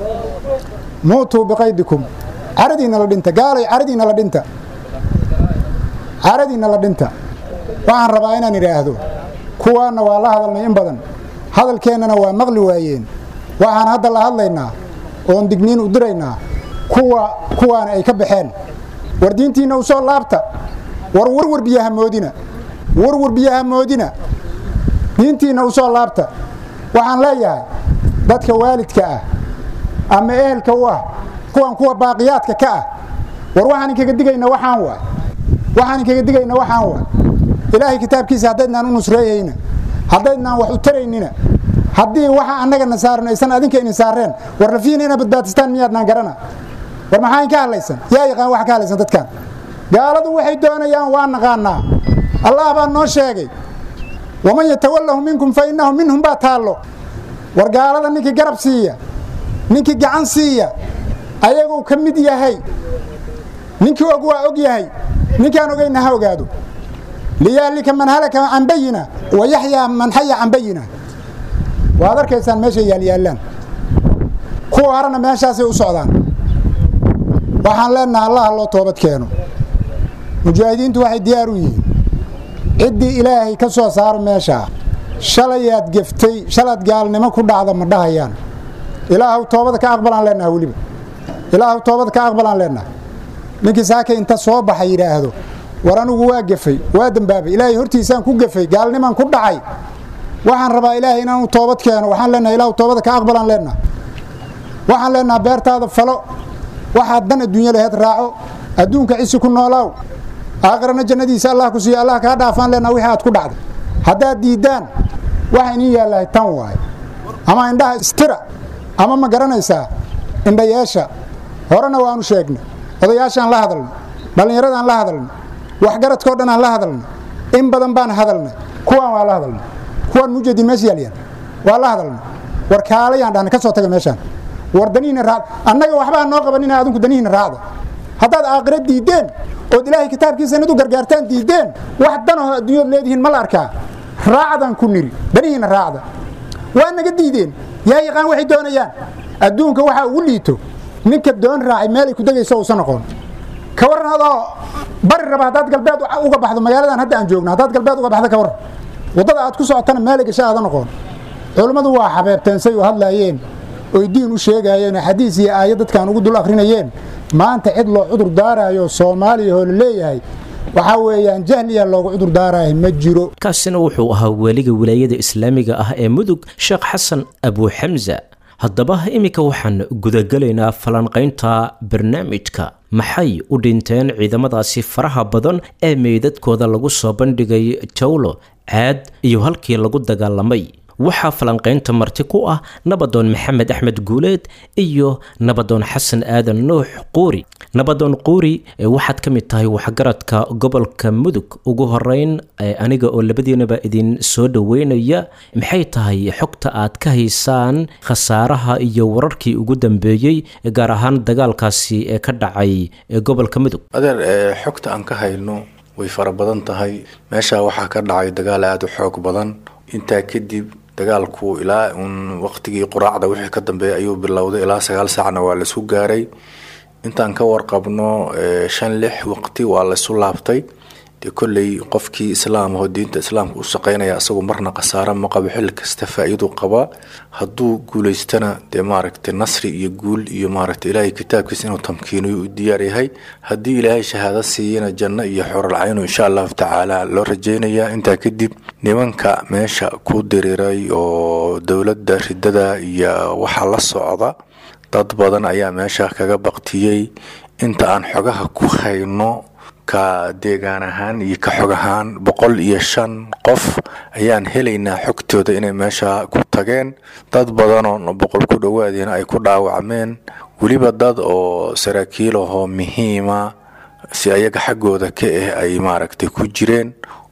muutuu biqaydikum caradiinna la dhinta gaalay caradiinna la dhinta caradiinna la dhinta waxaan rabaa inaan idhaahdo kuwaanna waa la hadalnay in badan hadalkeennana waa maqli waayeen waxaan hadda la hadlaynaa oon digniin u diraynaa kuwa kuwaana ay ka baxeen war diintiinna u soo laabta war warwar biyaha moodina warwar biyaha moodina diintiinna u soo laabta waxaan leeyahay dadka waalidka ah ama ehelka u ah kuwan kuwa baaqiyaadka ka ah war waxaan inkaga digayna waxaan waay waxaan inkaga digayna waxaan waay ilaahay kitaabkiisa haddaydnaan u nusreeyayna haddaydnaan wax u taraynina haddii waxa annagana saaran aysan adinka idin saareen war lafiina inaad badbaadistaan miyaadnaan garana war maxaa in ka hadlaysan yaa yaqaan wax ka hadlaysan dadkan gaaladu waxay doonayaan waa naqaanaa allah baa noo sheegay waman yatawallahu minkum fa innahu minhum baa taallo war gaalada ninkii garab siiya ninkii gacan siiya ayaguu ka mid yahay ninkii og waa og yahay ninkaan ogayna ha ogaado liyahlika man halaka can bayina wa yaxyaa man xaya can bayina waad arkaysaan meeshay yaalyaallaan kuwa harana meeshaasay u socdaan waxaan leenaha allaha loo toobad keeno mujaahidiintu waxay diyaar u yihiin ciddii ilaahay ka soo saaro meeshaa shalayaad geftay shalaad gaalnimo ku dhacda ma dhahayaan ilaahaw toobada ka aqbalaan leenaha weliba ilaahaw toobada ka aqbalaan leenaha ninkii saaka inta soo baxa yidhaahdo war anigu waa gefay waa dembaabay ilaahay hortiisaan ku gefay gaalnimaan ku dhacay waxaan rabaa ilaahay inaanu toobad keeno waxaan leenaha ilaahu toobada ka aqbalaan leenaha waxaan leenaha beertaada falo waxaad dan adduunya laheyd raaco adduunka cisi ku noolaaw aakhirana jannadiisa allah ku siiyo allah kaa dhaafaan leenaa wixii aad ku dhacday haddaad diiddaan waxa iniin yaallahay tan waaye ama indhaha istira ama ma garanaysaa indhayeesha horena waanu sheegnay odayaashaan la hadalnay dhallinyaradaan la hadalnay waxgaradkao dhan aan la hadalnay in badan baan hadalnay kuwaan waa la hadalnay kuwaan mujeedin meesha yaalyaan waa la hadalnay war kaalayaan dhahna ka soo taga meeshaan war danihiina raacda annaga waxbaa noo qabanina adinku danihiina raacda haddaad aakhira diiddeen ood ilaahay kitaabkiisa inad u gargaartaan diiddeen wax danaho adduunyaod leedihiin ma la arkaa raacdaan ku niri danihiina raacda waa naga diideen yaa yaqaan waxay doonayaan adduunka waxaa ugu liito ninka doon raacay meelay ku degayso uusan noqon ka warran adoo bari raba haddaad galbeed uga baxdo magaaladan hadda aan joogno haddaad galbeed uga baxdo ka warran waddada aad ku socotana meelay gasha aada noqon culummadu waa xabeebteen say u hadlaayeen oy diin u sheegaayeen oo xadiis iyo aayad dadkaan ugu dul akhrinayeen maanta cid loo cudur daaraayo soomaaliya oo la leeyahay waxaa weeyaan jahliya loogu cudur daaraaya ma jiro kaasina wuxuu ahaa weliga wilaayada islaamiga ah ee mudug sheekh xasan abuuxamsa haddaba iminka waxaan gudagelaynaa falanqaynta barnaamijka maxay u dhinteen ciidamadaasi faraha badan ee meydadkooda lagu soo bandhigay jawlo caad iyo halkii lagu dagaalamay waxaa falanqaynta marti ku ah nabadoon maxamed axmed guuleed iyo nabadoon xasan aadan nuux quuri nabadoon quuri waxaad ka mid tahay waxgaradka gobolka mudug ugu horeyn aniga oo labadiinaba idin soo dhoweynaya maxay tahay xogta aad ka haysaan khasaaraha iyo wararkii ugu dambeeyey gaar ahaan dagaalkaasi ee ka dhacay gobolka mudug adeer xogta aan ka hayno way fara badan tahay meesha waxaa ka dhacay dagaal aada u xoog badan intaa kadib dagaalku ilaa uun waqtigii quraacda wixii ka dambeeya ayuu bilowday ilaa sagaal saacna waa laisku gaaray intaan ka warqabno shan lix waqti waa laysu laabtay dee kolley qofkii islaam ahoo diinta islaamka u shaqeynaya isagu marna khasaaro ma qabo xilli kasta faa-iidu qabaa hadduu guulaystana dee maaragtay nasri iyo guul iyo maaragtay ilaahay kitaabkiisa inuu tamkiiniyo u diyaar yahay haddii ilaahay shahaado siiyana janno iyo xoralcaynu insha allahu tacaala loo rajeynayaa intaa kadib nimanka meesha ku diriiray oo dowladda ridada iyo waxaa la socda dad badan ayaa meesha kaga baktiyey inta aan xogaha ku hayno ka deegaan ahaan iyo ka xog ahaan boqol iyo shan qof ayaan helaynaa xogtooda inay meesha ku tageen dad badanoo boqol ku dhowaadiina ay ku dhaawacmeen weliba dad oo saraakiil ahoo muhiima si ayaga xaggooda ka ah ay maaragtay ku jireen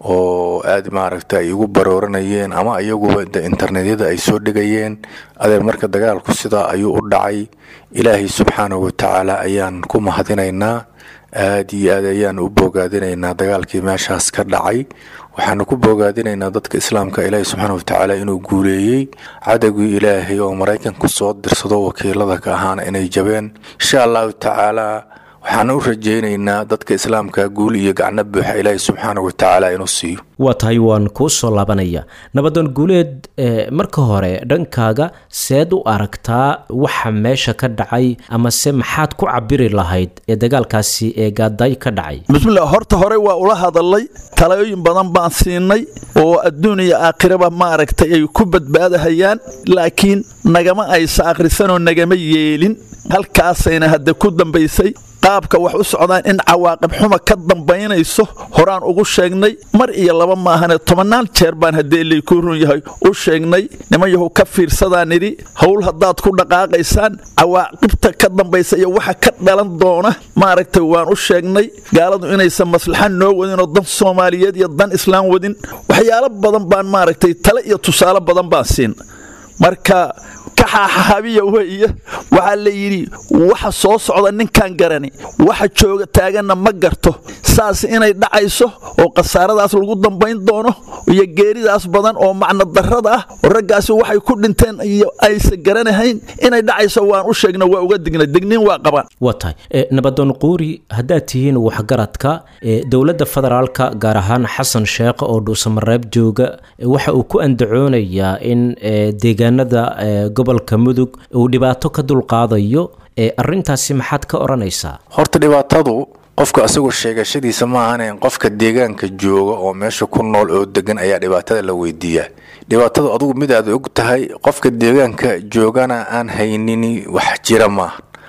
oo aada maaragta ay ugu barooranayeen ama iyaguba internetyada ay soo dhigayeen adeer marka dagaalku sidaa ayuu u dhacay ilaahay subxaanahu watacaala ayaan ku mahadinaynaa aada iyo aad ayaan u boogaadinaynaa dagaalkii meeshaas ka dhacay waxaanu ku boogaadinaynaa dadka islaamka ilaahay subxaana watacaala inuu guuleeyey cadowgii ilaahay oo maraykanku soo dirsado wakiilada ka ahaana inay jabeen insha allahu tacaala waxaan u rajaynaynaa dadka islaamka guul iyo gacno buuxa ilaahay subxaana watacaala inuu siiyo waa tahay waan kuu soo laabanaya nabadoon guuleed marka hore dhankaaga seed u aragtaa waxa meesha ka dhacay amase maxaad ku cabiri lahayd ee dagaalkaasi ee gaadaay ka dhacay bismillah horta hore waa ula hadalay talooyin badan baan siinay oo adduun iyo aakhiraba maaragtay ay ku badbaadahayaan laakiin nagama aysa akhrisanoo nagama yeelin halkaasayna hadda ku dambaysay qaabka wax u socdaan in cawaaqib xuma ka dambaynayso horaan ugu sheegnay mar iyo laba maahane tobannaan jeer baan haddee laykuu run yahay u sheegnay niman yahow ka fiirsadaan nidhi howl haddaad ku dhaqaaqaysaan cawaaqibta ka dambaysa iyo waxa ka dhalan doona maaragtay waan u sheegnay gaaladu inaysan maslaxa noo wadinoo dan soomaaliyeed iyo dan islaam wadin waxyaalo badan baan maaragtay tale iyo tusaale badan baan siin marka kaxaaxaabiya weeye waxaa la yidhi waxa soo socda ninkaan garani waxa jooga taaganna ma garto saas inay dhacayso oo khasaaradaas lagu dambayn doono iyo geeridaas badan oo macno darrada ah oo raggaasi waxay ku dhinteen iyo aysan garanahayn inay dhacayso waan u sheegna waa uga dignay digniin waa qabaan waa tahay nabadoon quuri haddaad tihiin waxgaradka dowladda federaalka gaar ahaan xasan sheekh oo dhuusamareeb jooga waxa uu ku andacoonayaa in deegaanada gobolka mudug uu dhibaato ka dulqaadayo arintaasi maxaad ka odhanaysaa horta dhibaatadu qofka asagoo sheegashadiisa maahane qofka deegaanka jooga oo meesha ku nool oo degan ayaa dhibaatada la weydiiyaa dhibaatadu adugu mid aad og tahay qofka deegaanka joogana aan haynini wax jira maaha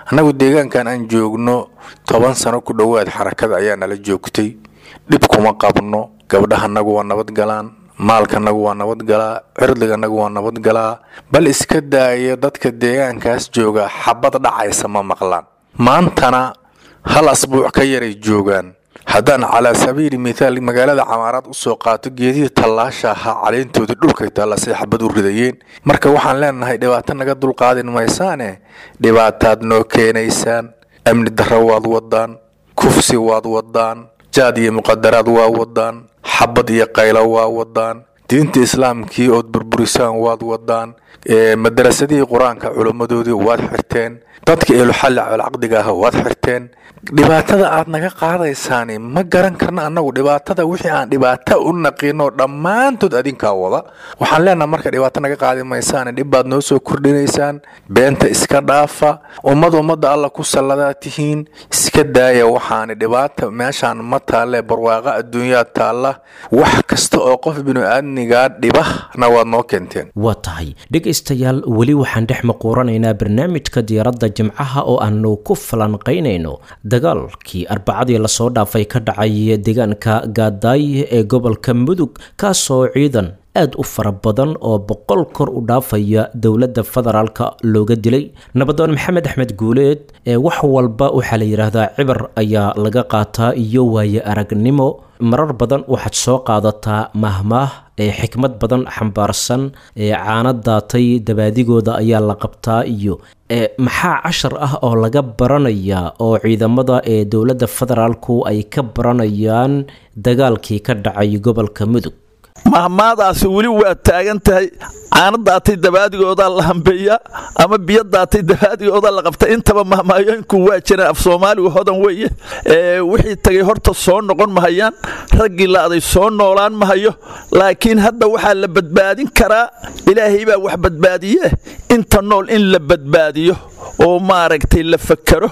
annagu deegaankan aan joogno toban sano ku dhowaad xarakada ayaa nala joogtay dhib kuma qabno gabdhahanagu waa nabad galaan maalkanagu waa nabad galaa cirdiganagu waa nabad galaa bal iska daaya dadka deegaankaas jooga xabad dhacaysa ma maqlaan maantana hal asbuuc ka yaray joogaan haddaan calaa sabiili mithaal magaalada camaaraad usoo qaato geedihii tallaasha ahaa caleentooda dhulkay taallasay xabad u ridayeen marka waxaan leenahay dhibaato naga dulqaadin maysaane dhibaataad noo keenaysaan amni darro waad wadaan kufsi waad wadaan jaad iyo muqadaraad waa wadaan xabad iyo qaylo waa wadaan diinta islaamkii ood burburisaan waad wadaan madarasadihii qur-aanka culimmadoodii waad xirteen dadka eeluxalli colcaqdiga ah waad xirteen dhibaatada aad naga qaadaysaani ma garan karna annagu dhibaatada wixii aan dhibaato u naqino dhammaantood adinkaa wada waxaan leenaha marka dhibaato naga qaadi maysaane dhib baad noo soo kordhinaysaan beenta iska dhaafa ummad ummadda alla ku salladaa tihiin iska daaya waxaani dhibaata meeshaan ma taalle barwaaqa adduunyaa taalla wax kasta oo qof binu-aadmigaa dhibahna waad noo keenteen waa tahay dhegaystayaal weli waxaan dhex maquuranaynaa barnaamijka diyaaradda jimcaha oo aanu ku falanqaynayno dagaalkii arbacadii lasoo dhaafay ka dhacay deegaanka gaadaay ee gobolka mudug kaasoo ciidan aad u fara badan oo boqol kor u dhaafaya dowladda federaalka looga dilay nabadoon maxamed axmed guuleed ee wax walba waxaa la yidhaahdaa cibar ayaa laga qaataa iyo waaye aragnimo marar badan waxaad soo qaadataa mahmaah ee xikmad badan xambaarsan ee caano daatay dabaadigooda ayaa la qabtaa iyo maxaa cashar ah oo laga baranayaa oo ciidamada ee dowladda federaalku ay ka baranayaan dagaalkii ka dhacay gobolka mudug mahmaadaasi weli waa taagan tahay caano daatay dabaadigoodaa la hambeeyaa ama biyo daatay dabaadigoodaa la qabta intaba mahmaayooyinku waa jiraan af soomaaligu hodan weeye wixii tagay horta soo noqon mahayaan raggii la'day soo noolaan mahayo laakiin hadda waxaa la badbaadin karaa ilaahay baa wax badbaadiye inta nool in la badbaadiyo oo maaragtay la fakero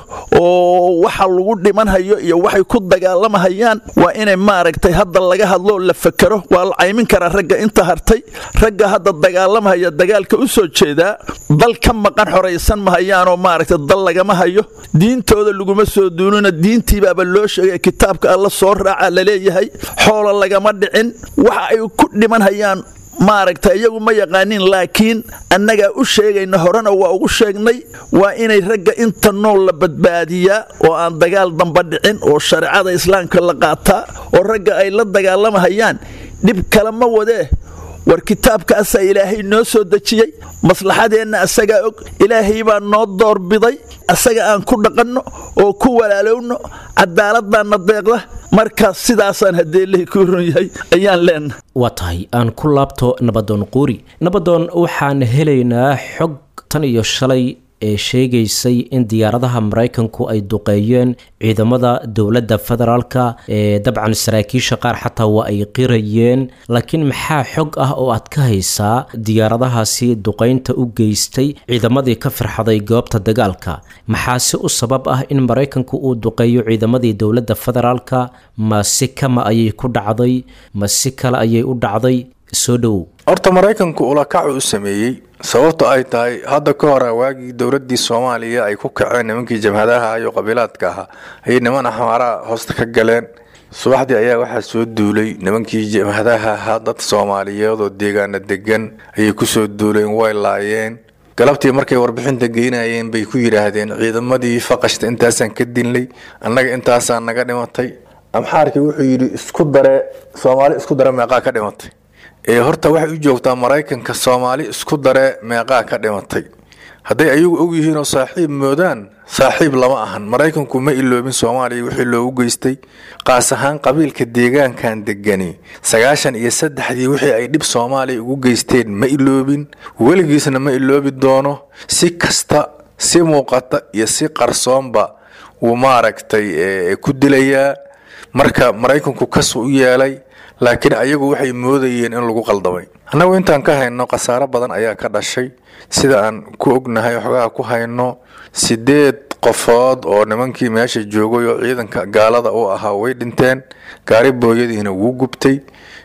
oo waxa lagu dhimanhayo iyo waxay ku dagaalamahayaan waa inay maaragtay hadda laga hadloo la fakero waa la caymin karaa ragga inta hartay ragga hadda dagaalamahaya dagaalka u soo jeedaa dal ka maqan xoraysan mahayaanoo maaragtay dal lagama hayo diintooda laguma soo duunina diintiibaaba loo sheegay kitaabka alla soo raaca laleeyahay xoola lagama dhicin waxa ay ku dhimanhayaan maaragta iyagu ma yaqaanin laakiin annagaa u sheegayna horena waa ugu sheegnay waa inay ragga inta nool la badbaadiyaa oo aan dagaal damba dhicin oo shareecada islaamka la qaataa oo ragga ay la dagaalamahayaan dhib kale ma wadee war kitaabkaasaa ilaahay noo soo dejiyey maslaxadeenna asagaa og ilaahay baa noo doorbiday asaga aan ku dhaqanno oo ku walaalowno cadaaladbaana deeqda markaas sidaasaan hadeelahii ku run yahay ayaan leenahay waa tahay aan ku laabto nabadoon quuri nabadoon waxaan helaynaa xog tan iyo shalay ee sheegaysay in diyaaradaha maraykanku ay duqeeyeen ciidamada dowladda federaalka ee dabcan saraakiisha qaar xataa waa ay qirayeen laakiin maxaa xog ah oo aad ka haysaa diyaaradahaasi duqeynta u geystay ciidamadii ka firxaday goobta dagaalka maxaase u sabab ah in maraykanku uu duqeeyo ciidamadii dowladda federaalka ma si kama ayay ku dhacday ma si kale ayay u dhacday soo dhowow horta maraykanku ulakacu u sameeyey sababto ay tahay hadda ka hore waagii dowladii soomaaliya ay ku kaceen nimankii jamhadaha iyo qabiilaadka ahaa ayay niman axmaaraha hoosta ka galeen subaxdii ayaa waxaa soo duulay nimankii jamhadaha ahaa dad soomaaliyeed oo deegaana degan ayay kusoo duuleen way laayeen galabtii markay warbixinta geynayeen bay ku yidhaahdeen ciidamadii faqashta intaasaan ka dinlay annaga intaasaa naga dhimatay amxaarkii wuxuu yidhi isku dare soomaali isku dare meeqaa ka dhimatay ee horta waxay u joogtaa maraykanka soomaali isku dare meeqaa ka dhimatay hadday ayagu og yihiin oo saaxiib moodaan saaxiib lama ahan maraykanku ma iloobin soomaaliya wixii loogu geystay qaas ahaan qabiilka deegaankan degani sagaashan iyo saddexdii wixii ay dhib soomaaliya ugu geysteen ma iloobin weligiisna ma iloobi doono si kasta si muuqata iyo si qarsoonba wuu maaragtay ku dilayaa marka maraykanku kas u yeelay laakiin ayagu waxay moodayeen in lagu qaldamay annagu intaan ka hayno khasaaro badan ayaa ka dhashay sida aan ku ognahay xogaha ku hayno sideed qofood oo nimankii meesha joogay oo ciidanka gaalada u ahaa way dhinteen gaari booyadiina wuu gubtay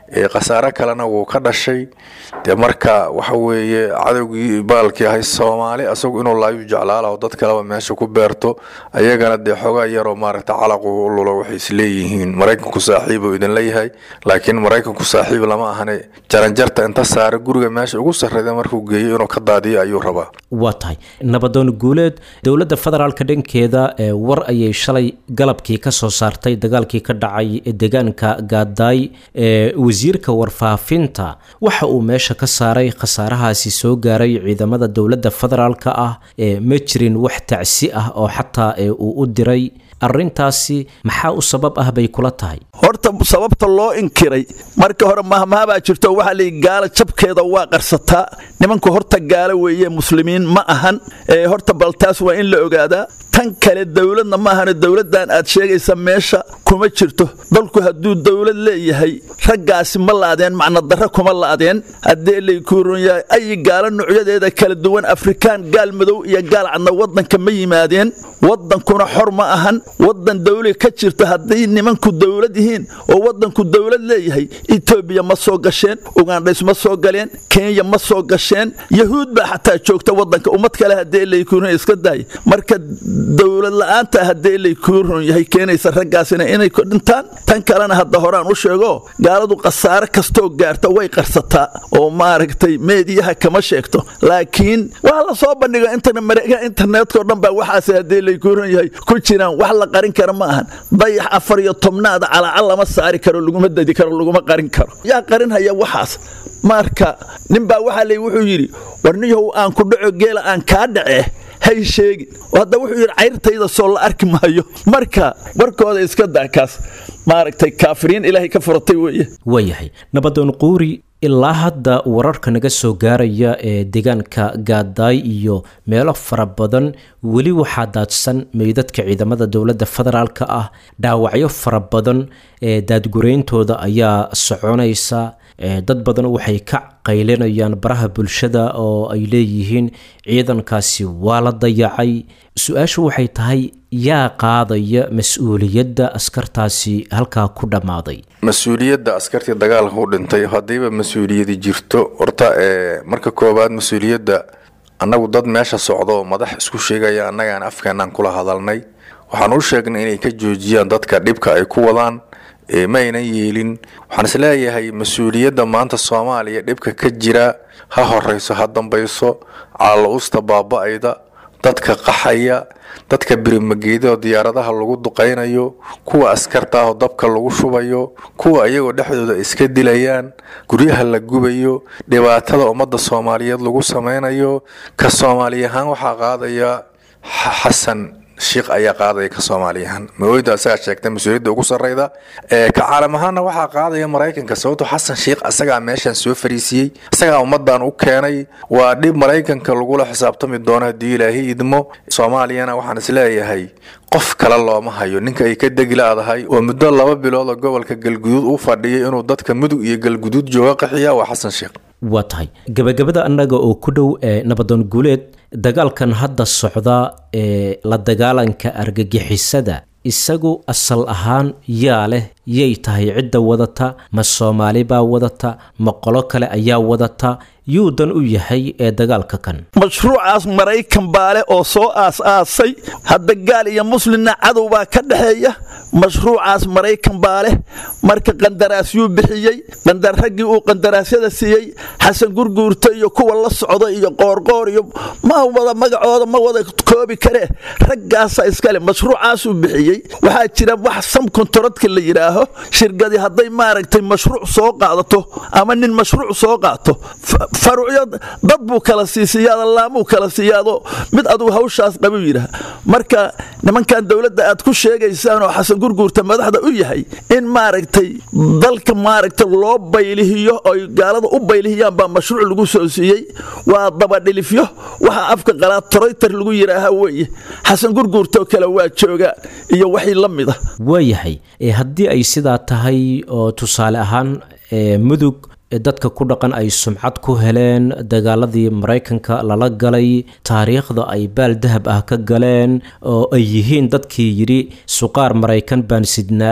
khasaare kalena wuu ka dhashay dee marka waxa weeye cadowgii baalkii ahay soomaali asagu inuu laayu jeclaalaho dad kaleba meesha ku beerto ayagana dee xoogaa yaroo maaragta calaqu u lulo waxay isleeyihiin maraykanku saaxiibuu idinla yahay laakiin maraykanku saaxiib lama ahane jaranjarta inta saare guriga meesha ugu sarreyda markuu geeyo inuu ka daadiyo ayuu rabaa waa tahay nabadoon guuleed dowladda federaalka dhankeeda ee war ayay shalay galabkii ka soo saartay dagaalkii ka dhacay deegaanka gaadaay ee wasiirka warfaafinta waxa uu meesha ka saaray khasaarahaasi soo gaaray ciidamada dowladda federaalka ah ee ma jirin wax tacsi ah oo xataa ee uu u diray arrintaasi maxaa u sabab ah bay kula tahay horta sababta loo inkiray marka hore mahmahabaa jirto waxaa leeyi gaala jabkeeda waa qarsataa nimanku horta gaalo weeye muslimiin ma ahan ee horta bal taas waa in la ogaadaa tan kale dowladna ma ahano dowladdan aad sheegaysa meesha kuma jirto dalku hadduu dowlad leeyahay raggaasi ma laadeen macnadarra kuma laadeen haddee laykuuron yahay ayi gaalo nuocyadeeda kala duwan afrikaan gaal madow iyo gaal cadna waddanka ma yimaadeen waddankuna xor ma ahan waddan dawli ka jirta hadday nimanku dowlad yihiin oo waddanku dowlad leeyahay etoobiya ma soo gasheen ugandhays ma soo galeen kenya ma soo gasheen yahuud baa xataa joogta waddanka ummad kale haddee laykuuron iska daaya marka dowlad la-aanta haddee laykuuron yahay keenaysa raggaasina inay ku dhintaan tan kalena hadda horaan u sheego gaaladu khasaare kastoo gaarta way qarsataa oo maaragtay meediyaha kama sheegto laakiin waa la soo bandhigo mareegaha internetkao dhan baa waxaas haddee laykuuron yahay ku jiraan wax la qarin kara ma ahan dayax afar iyo tobnaada calaacal lama saari karo laguma dadi karo laguma qarin karo yaa qarinhaya waxaas marka ninbaa waxaa leey wuxuu yidhi warniyahow aan ku dhaco geela aan kaa dhacee hay sheegin hadda wuxuu yidhi cayrtayda soo la arki maayo marka warkooda iska daa kaas maaragtay kaafiriin ilaahay ka furatay weeye waayahay nabadoon quuri ilaa hadda wararka naga soo gaaraya ee deegaanka gaadaay iyo meelo fara badan weli waxaa daadsan meydadka ciidamada dowladda federaalka ah dhaawacyo fara badan ee daadgurayntooda ayaa soconaysa dad badan waxay ka qaylinayaan baraha bulshada oo ay leeyihiin ciidankaasi waa la dayacay su-aashu waxay tahay yaa qaadaya mas-uuliyadda askartaasi halkaa ku dhammaaday mas-uuliyadda askartii dagaalka u dhintay haddiiba mas-uuliyadi jirto horta ee marka koowaad mas-uuliyadda annagu dad meesha socdo madax isku sheegaya annagaan afkeenaan kula hadalnay waxaan u sheegnay inay ka joojiyaan dadka dhibka ay ku wadaan ma aynan yeelin waxaan isleeyahay mas-uuliyadda maanta soomaaliya dhibka ka jira ha horeyso ha dambayso caalausta baaba-ayda dadka qaxaya dadka birimageedao diyaaradaha lagu duqaynayo kuwa askarta ahoo dabka lagu shubayo kuwa iyagoo dhexdooda iska dilayaan guryaha la gubayo dhibaatada ummadda soomaaliyeed lagu samaynayo ka soomaali ahaan waxaa qaadaya xasan shiikh ayaa qaadaya ka soomaaliyahaan maooyda asagaa sheegtay mas-uuliyadda ugu sarreyda ee ka caalam ahaanna waxaa qaadaya maraykanka sababto xasan shiikh asagaa meeshan soo fariisiyey asagaa ummadan u keenay waa dhib maraykanka lagula xisaabtami doono haddii ilaahay idmo soomaaliyana waxaan isleeyahay qof kale looma hayo ninka ay ka degi la-dahay oo muddo laba bilood oo gobolka galguduud u fadhiyay inuu dadka mudug iyo galguduud jooga qaxiya waa xasan shiikh waa tahay gabagabada annaga oo ku dhow ee nabadoon guuleed dagaalkan hadda socda ee la dagaalanka argagixisada isagu asal ahaan yaa leh yay tahay cidda wadata ma soomaali baa wadata ma qolo kale ayaa wadata yuu dan u yahay ee dagaalka kan mashruucaas maraykan baa leh oo soo aas-aasay hadda gaal iyo muslimna cadow baa ka dhexeeya mashruucaas maraykan baa leh marka qandaraasyuu bixiyey qandar raggii uu qandaraasyada siiyey xasan gurguurta iyo kuwa la socda iyo qoorqoor iyo ma wada magacooda ma wada koobi karee raggaasa iskale mashruucaasuu bixiyey waxaa jira wax sam kontaradka la yidhaaho shirkadii hadday maaragtay mashruuc soo qaadato ama nin mashruuc soo qaato faruucyo dad buu kala siisiyaado laamuu kala siiyaado mid adugu hawshaas qabuu yidhaah marka nimankan dowladda aad ku sheegaysaan oo xasan gurguurta madaxda u yahay in maaragtay dalka maaragtay loo baylihiyo oy gaalada u baylihiyaan baa mashruuc lagu soo siiyey waa dabadhilifyo waxaa afka qalaad troytar lagu yidhaaha weeye xasan gurguurtoo kale waa joogaan iyo waxii la mida waayahay haddii ay sidaa tahay oo tusaale ahaan mudug dadka ku dhaqan ay sumcad ku heleen dagaaladii maraykanka lala galay taariikhda ay baal dahab ah ka galeen oo ay yihiin dadkii yidhi suqaar maraykan baan sidnaa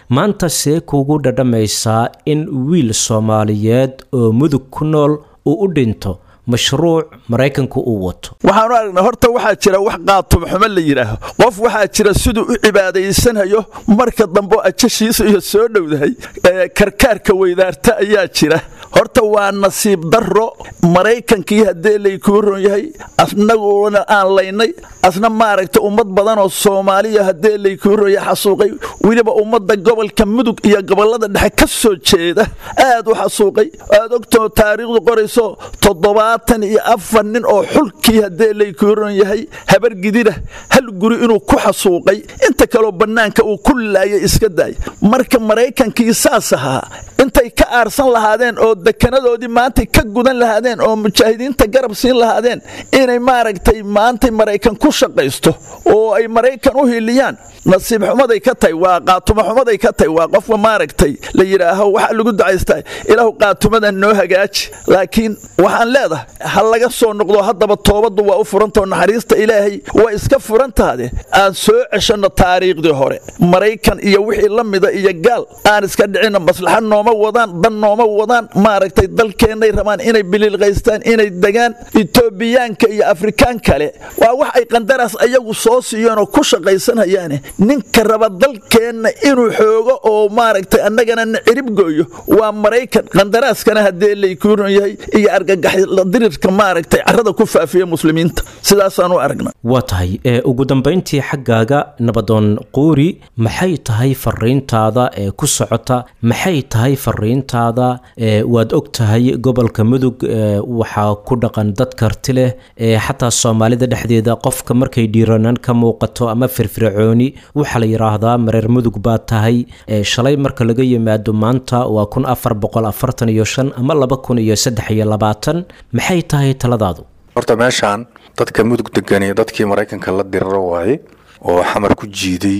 maanta see kuugu dhadhamaysaa in wiil soomaaliyeed oo mudug ku nool uu u dhinto mashruuc maraykanku uu wato waxaanu aragnaa horta waxaa jira wax qaatumaxumo la yidhaaho qof waxaa jira siduu u cibaadaysanayo marka dambe ajashiisa iyo soo dhowdahay karkaarka weydaarta ayaa jira horta waa nasiib darro maraykankii haddee laykuu ron yahay asnaguna aan laynay asna maaragta ummad badanoo soomaaliya haddee laykuu ron yahay xasuuqay weliba ummadda gobolka mudug iyo gobolada dhexe ka soo jeeda aad u xasuuqay aad ogtoo taariikhdu qorayso toddobaatan iyo afar nin oo xulkii haddee laykuu ron yahay habar gidida hal guri inuu ku xasuuqay inta kaloo bannaanka uu ku laayay iska daay marka maraykankii saas ahaa intay ka aarsan lahaadeen oo dekanadoodii maantay ka gudan lahaadeen oo mujaahidiinta garab siin lahaadeen inay maaragtay maantay maraykan ku shaqaysto oo ay maraykan u hiliyaan nasiib xumaday ka tahay waa qaatuma xumaday ka tahay waa qofka maaragtay la yidhaaho waxa lagu ducaystaa ilaahu qaatumadan noo hagaaji laakiin waxaan leedahay ha laga soo noqdo haddaba toobaddu waa u furantao naxariista ilaahay waa iska furantaade aan soo ceshanno taariikhdii hore maraykan iyo wixii la mida iyo gaal aan iska dhicinno maslaxa nooma wadaan dan nooma wadaan maaragtay dalkeennay rabaan inay biliilqaystaan inay degaan etoobiyaanka iyo afrikaan kale waa wax ay qandaraas ayagu soo siiyeenoo ku shaqaysanayaane ninka raba dalkeenna inuu xoogo oo maaragtay annagana na cirib gooyo waa maraykan qandaraaskana haddee laykuu ron yahay iyo argagaxdirirka maaragtay carrada ku faafiya muslimiinta sidaasaan u aragna waa tahay ee ugu dambayntii xaggaaga nabadoon quuri maxay tahay fariintaada ee ku socota maxay tahay fariintaada ee waad og tahay gobolka mudug ee waxaa ku dhaqan dad karti leh ee xataa soomaalida dhexdeeda qofka markay dhiiranaan ka muuqato ama firfircooni waxaa la yidhaahdaa mareer mudug baa tahay ee shalay marka laga yimaado maanta waa kun afar boqol afartan iyo shan ama laba kun iyo saddex iyo labaatan maxay tahay taladaadu horta meeshaan dadka mudug deganiya dadkii maraykanka la diriro waaye oo xamar ku jiiday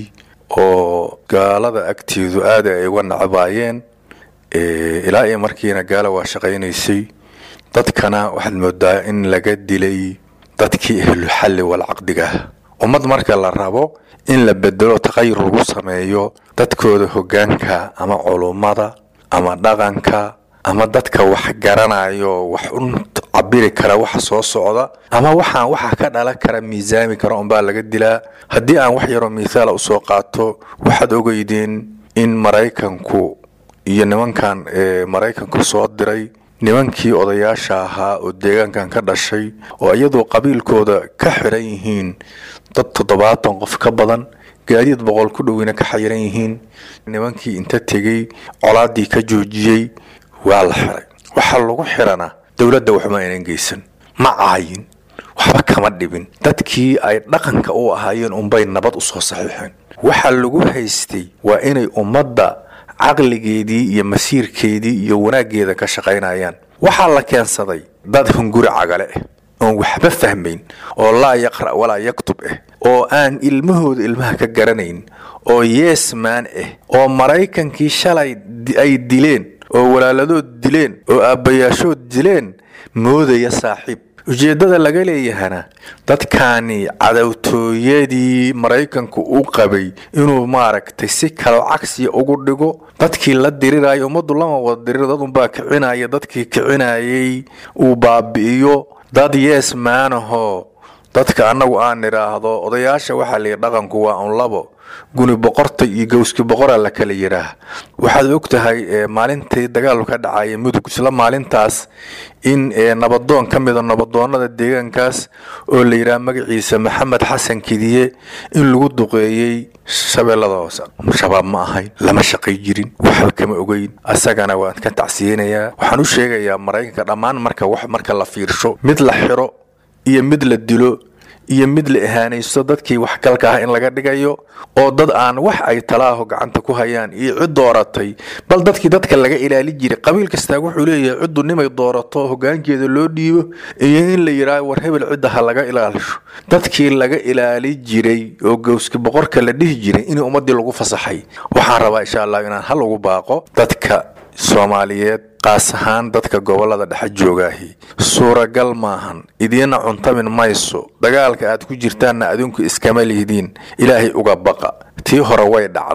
oo gaalada agteedu aada ay uga nacabaayeen ilaa iyo markiina gaala waa shaqaynaysay dadkana waxaad moodaa in laga dilay dadkii ahluxalli walcaqdigaah ummad marka la rabo in la bedelo taqayur lagu sameeyo dadkooda hoggaanka ama culummada ama dhaqanka ama dadka wax garanayo wax u cabiri kara waxa soo socda ama waxaan waxa ka dhalan kara miisaami kara unbaa laga dilaa haddii aan wax yaroo mithaala usoo qaato waxaad ogeydeen in maraykanku iyo nimankan ee maraykanku soo diray nimankii odayaasha ahaa oo deegaankan ka dhashay oo iyadoo qabiilkooda ka xiran yihiin dad toddobaatan qof ka badan gaadiid boqol ku dhoweyna ka xayiran yihiin nimankii inta tegey colaadii ka joojiyey waa la xiray waxaa lagu xirana dowladda waxba aynan geysan ma caayin waxba kama dhibin dadkii ay dhaqanka u ahaayeen unbay nabad usoo saxiixeen waxa lagu haystay waa inay ummadda caqligeedii iyo masiirkeedii iyo wanaaggeeda ka shaqaynayaan waxaa la keensaday dad hunguri cagale ah oon waxba fahmayn oo laa yaqra' walaa yaktub ah oo aan ilmahooda ilmaha ka garanayn oo yeesmaan ah oo maraykankii shalay ay dileen oo walaaladood dileen oo aabbayaashood dileen moodaya saaxiib ujeeddada laga leeyahana dadkaani cadowtooyadii maraykanku u qabay inuu maaragtay si kaloo cagsiya ugu dhigo dadkii la diriraayo ummaddu lama wada dirir dad unbaa kicinaya dadkii kicinayay uu baabi'iyo dad yees maanahoo dadka annagu aan idhaahdo odayaasha waxaa layidhi dhaqanku waa un labo guni boqorta iyo gowski boqora la kala yidhaah waxaad og tahay maalintii dagaalu ka dhacaya mudug isla maalintaas in nabadoon ka mida nabadoonada deegaankaas oo la yidhaah magaciisa maxamed xasan kidiye in lagu duqeeyey shabeellada hoose shabaab ma ahayn lama shaqay jirin waxba kama ogeyn asagana waan ka tacsiyeynayaa waxaan u sheegayaa maraykanka dhammaan marka wax marka la fiirsho mid la xiro iyo mid la dilo iyo mid la ihaanaysto dadkii waxgalka ah in laga dhigayo oo dad aan wax ay talaaho gacanta ku hayaan iyo cid dooratay bal dadkii dadka laga ilaali jiray qabiil kastaa wuxuu leeyahay ciddu nimay doorato hogaankeeda loo dhiibo iyo in la yidhaaho war hebel cidda ha laga ilaalisho dadkii laga ilaali jiray oo gowski boqorka la dhihi jiray in ummadii lagu fasaxay waxaan rabaa insha allah inaan hal ugu baaqo dadka soomaaliyeed qaas ahaan dadka gobolada dhexe joogaahi suuragal maahan idiina cuntamin mayso dagaalka aad ku jirtaanna adinku iskama lihdiin ilaahay uga baqa tii hore way dhacday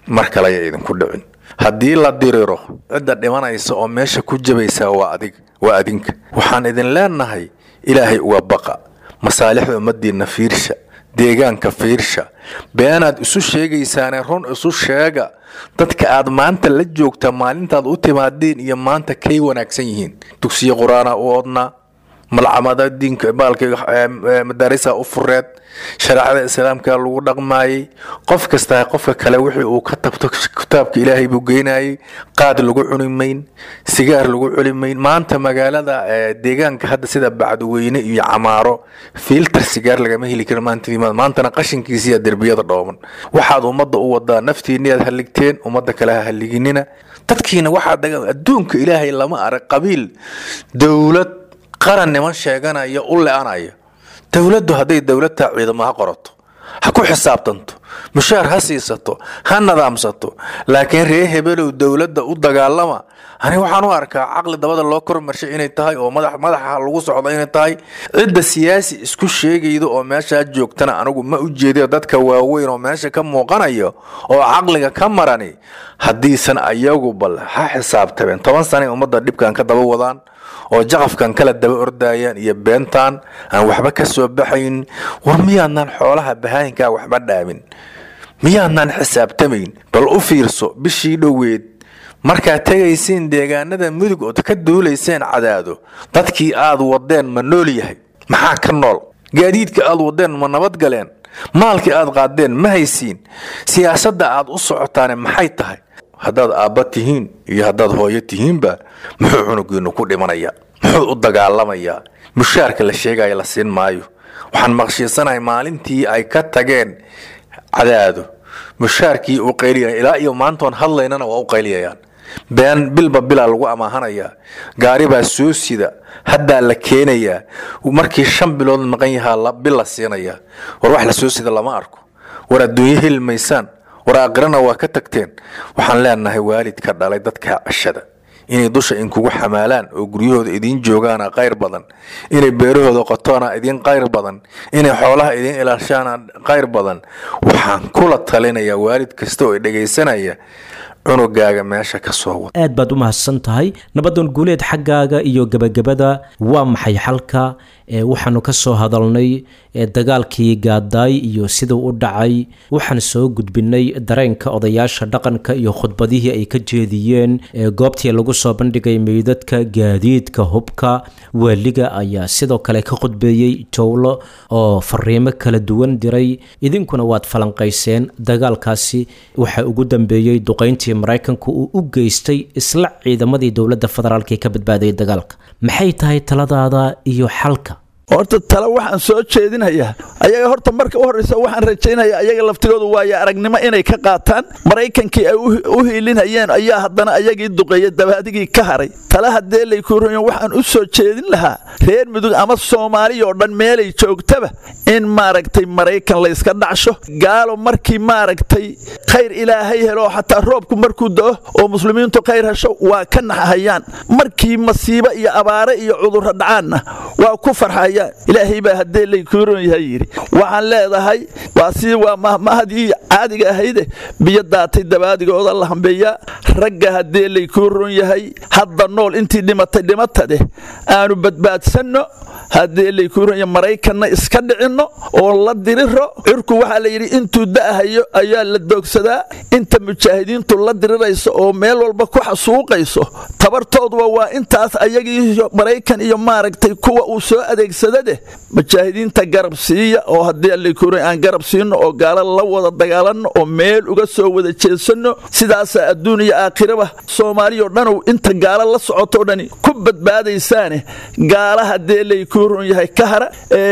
mar kale aya idinku dhicin haddii la diriro cidda dhimanaysa oo meesha ku jabaysaa waa adig waa adinka waxaan idin leenahay ilaahay uga baqa masaalixda ummaddiinna fiirsha deegaanka fiirsha beenaad isu sheegaysaane run isu sheega dadka aad maanta la joogta maalintaad u timaadeen iyo maanta kay wanaagsan yihiin dugsiyo qur-aana u odnaa malcamada diinka baalka madaarisa u fureed shareecada islaamka lagu dhaqmaayey qof kastaa qofka kale wixii uu ka tabto kitaabka ilaahay buu geynayay qaad lagu cuni mayn sigaar lagu cuni mayn maanta magaalada deegaanka hadda sida bacduweyne iyo camaaro filter sigaar lagama heli karo maanta maantana qashinkiisiya derbiyada dhooban waxaad ummadda u wadaa naftiiniyaad halligteen ummadda kale ha halliginina dadkiina waxaad adduunka ilaahay lama arag qabiil dowlad qaran niman sheeganaya u le-anaya dowladdu hadday dowlad taa ciidamo ha qorato ha ku xisaabtanto mushaar ha siisato ha nadaamsato laakiin ree hebelow dowladda u dagaalama ani waxaan u arkaa caqli dabada loo kormarshay inay tahay oo madaxa lagu socdo inay tahay cidda siyaasi isku sheegayda oo meeshaa joogtana anigu ma u jeediyo dadka waaweyn oo meesha ka muuqanayo oo caqliga ka marani haddiisan ayagu bal ha xisaabtabeen toban sanay ummadda dhibkan ka daba wadaan oo jaqafkan kala daba ordayaan iyo beentaan aan waxba ka soo baxayn war miyaadnaan xoolaha bahaayinkaa waxba dhaamin miyaadnaan xisaabtamayn bal u fiirso bishii dhoweed markaad tegaysiin deegaanada mudug ood ka duulayseen cadaado dadkii aad wadeen ma nool yahay maxaa ka nool gaadiidka aad wadeen ma nabadgaleen maalkii aad qaadeen ma haysiin siyaasadda aad u socotaane maxay tahay haddaad aabba tihiin iyo haddaad hooyo tihiinba muxuu cunugiinu ku dhimanaya muxuu u dagaalamayaa mushaarka la sheegaya la siin maayo waxaan maqshiisanahay maalintii ay ka tageen cadaado mushaarkii u qayliya ilaa iyo maantoon hadlaynana waa u qayliyayaan been bilba bilaa lagu amaahanayaa gaari baa soo sida haddaa la keenayaa markii shan bilood maqan yahaa bil la siinayaa war wax la soo sida lama arko war adduunyo heli maysaan war aakhirana waa ka tagteen waxaan leenahay waalidka dhalay dadka cashada inay dusha inkugu xamaalaan oo guryahooda idiin joogaana qayr badan inay beerahooda qotoona idiin qayr badan inay xoolaha idiin ilaashaana qayr badan waxaan kula talinayaa waalid kasta oo dhegaysanaya cunugaaga meesha ka soo wada aad baad u mahadsan tahay nabadan guuleed xaggaaga iyo gebagabada waa maxay xalka waxaanu ka soo hadalnay dagaalkii gaadaay iyo siduu u dhacay waxaan soo gudbinay dareenka odayaasha dhaqanka iyo khudbadihii ay ka jeediyeen goobtii lagu soo bandhigay meydadka gaadiidka hubka waaliga ayaa sidoo kale ka khudbeeyey jowlo oo fariimo kala duwan diray idinkuna waad falanqayseen dagaalkaasi waxaa ugu dambeeyey duqayntii maraykanku uu u geystay isla ciidamadii dowladda federaalk ee ka badbaadayay dagaalka maxay tahay taladaada iyo xalka horta tale waxaan soo jeedinayaa ayaga horta marka u horreysa waxaan rajaynayaa ayaga laftigoodu waayo aragnimo inay ka qaataan maraykankii ay u hiilinayeen ayaa haddana ayagii duqeeya dabaadigii ka haray tale haddee laykuurayan waxaan u soo jeedin lahaa reer mudug ama soomaaliya oo dhan meelay joogtaba in maaragtay maraykan layska dhacsho gaalo markii maaragtay khayr ilaahay helo xataa roobku markuu da'o oo muslimiintu khayr hesho waa ka naxahayaan markii masiibo iyo abaare iyo cudurro dhacaanna waa ku farxaya ilaahay baa haddee laykuuron yahay yidhi waxaan leedahay waa sii waa mahmahadii caadiga ahayde biyo daatay dabaadigooda la hambeeyaa ragga haddee laykuuron yahay hadda nool intii dhimatay dhimatadeh aanu badbaadsanno haddee laykuuron yahay maraykanna iska dhicinno oo la diriro cirku waxaa la yidhi intuu da'ahayo ayaa la doogsadaa inta mujaahidiintu la dirirayso oo meel walba ku xasuuqayso tabartooduba waa intaas ayagii maraykan iyo maaragtay kuwa uu soo adeegsadade mujaahidiinta garab siiya oo haddii allaykuuran aan garab siino oo gaala la wada dagaalanno oo meel uga soo wada jeesanno sidaasaa adduun iyo aakhiraba soomaaliyao dhanow inta gaala la socotoo dhani ku badbaadaysaane gaala haddee laykuuran yahay ka hara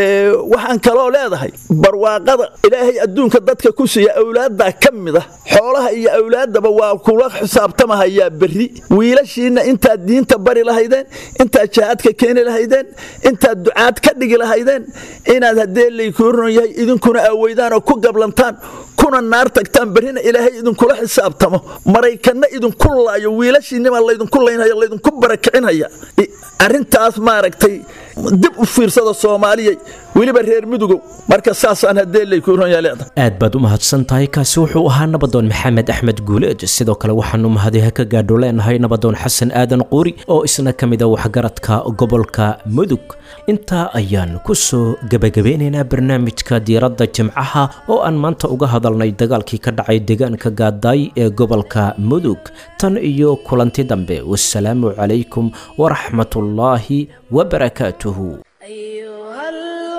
waxaan kaloo leedahay barwaaqada ilaahay adduunka dadka ku siiya awlaaddaa ka mida xoolaha iyo awlaaddaba waa kula xisaabtamahayaa berri wiilashiinna intaad diinta bari lahaydeen intaad jihaadka keeni lahaydeen intaad ducaad ka dhigi lahaydeen inaad haddee laykuuran yahay idinkuna aaweydaan oo ku gablantaan kuna naar tagtaan berrina ilaahay idinkula xisaabtamo maraykanna idinku laayo wiilashiinnimaa laydinku laynhaya laydinku barakicinhaya arrintaas maaragtay dib u fiirsada soomaaliyay weliba reer mudugow marka saasaan haddee laykuronyaaleeda aad baad u mahadsan tahay kaasi wuxuu ahaa nabadoon maxamed axmed guuleed sidoo kale waxaanu mahadiha ka gaadho leenahay nabadoon xasan aadan quuri oo isna ka mid a waxgaradka gobolka mudug intaa ayaan ku soo gebagabeynaynaa barnaamijka diiradda jimcaha oo aan maanta uga hadalnay dagaalkii ka dhacay deegaanka gaadaay ee gobolka mudug tan iyo kulanti dambe wasalaamu calaykum waraxmatullaahi wabarakaatuhu أيها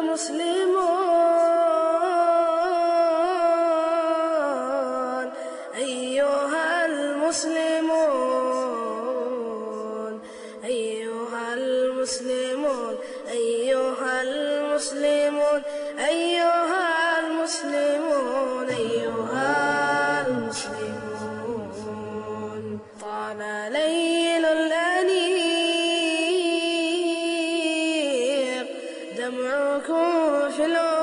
المسلمون أيها المسلمون أيها المسلمون أيها المسلمون أيها المسلمون أيها المسلمون طال ليل الأنيق دمعكم في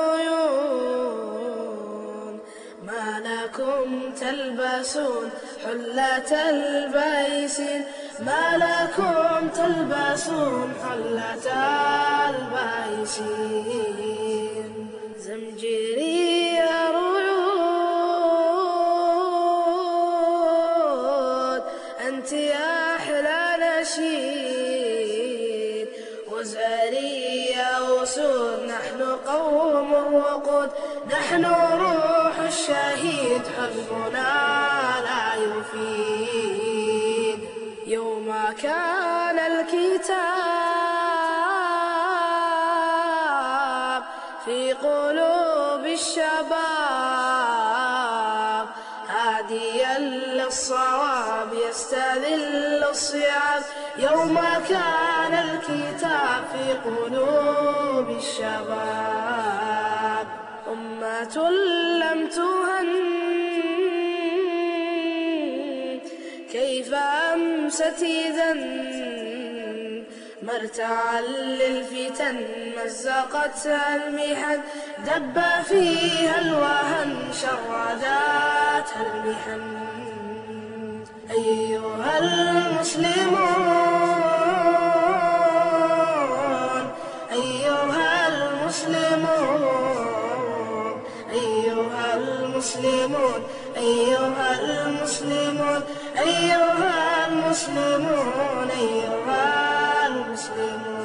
العيون ما لكم تلبسون حلة البيسين ما لكم تلبسون حلة البيسين زمجري رعود أنت يا أحلى نشيد وزاري يا أسود نحن قوم الوقود نحن روح الشهيد حزبنا لا يفيد يوم كان الكتاب في قلوب الشباب هاديا للصواب يستذل الصيام يوم كان الكتاب في قلوب الشباب أمة لم تهن كيف أمست إذا مرتعا للفتن مزقتها المحن دب فيها الوهن شرداتها المحن أيها المسلمون أيها المسلمون أيها المسلمون أيها المسلمون أيها المسلمون أيها المسلمون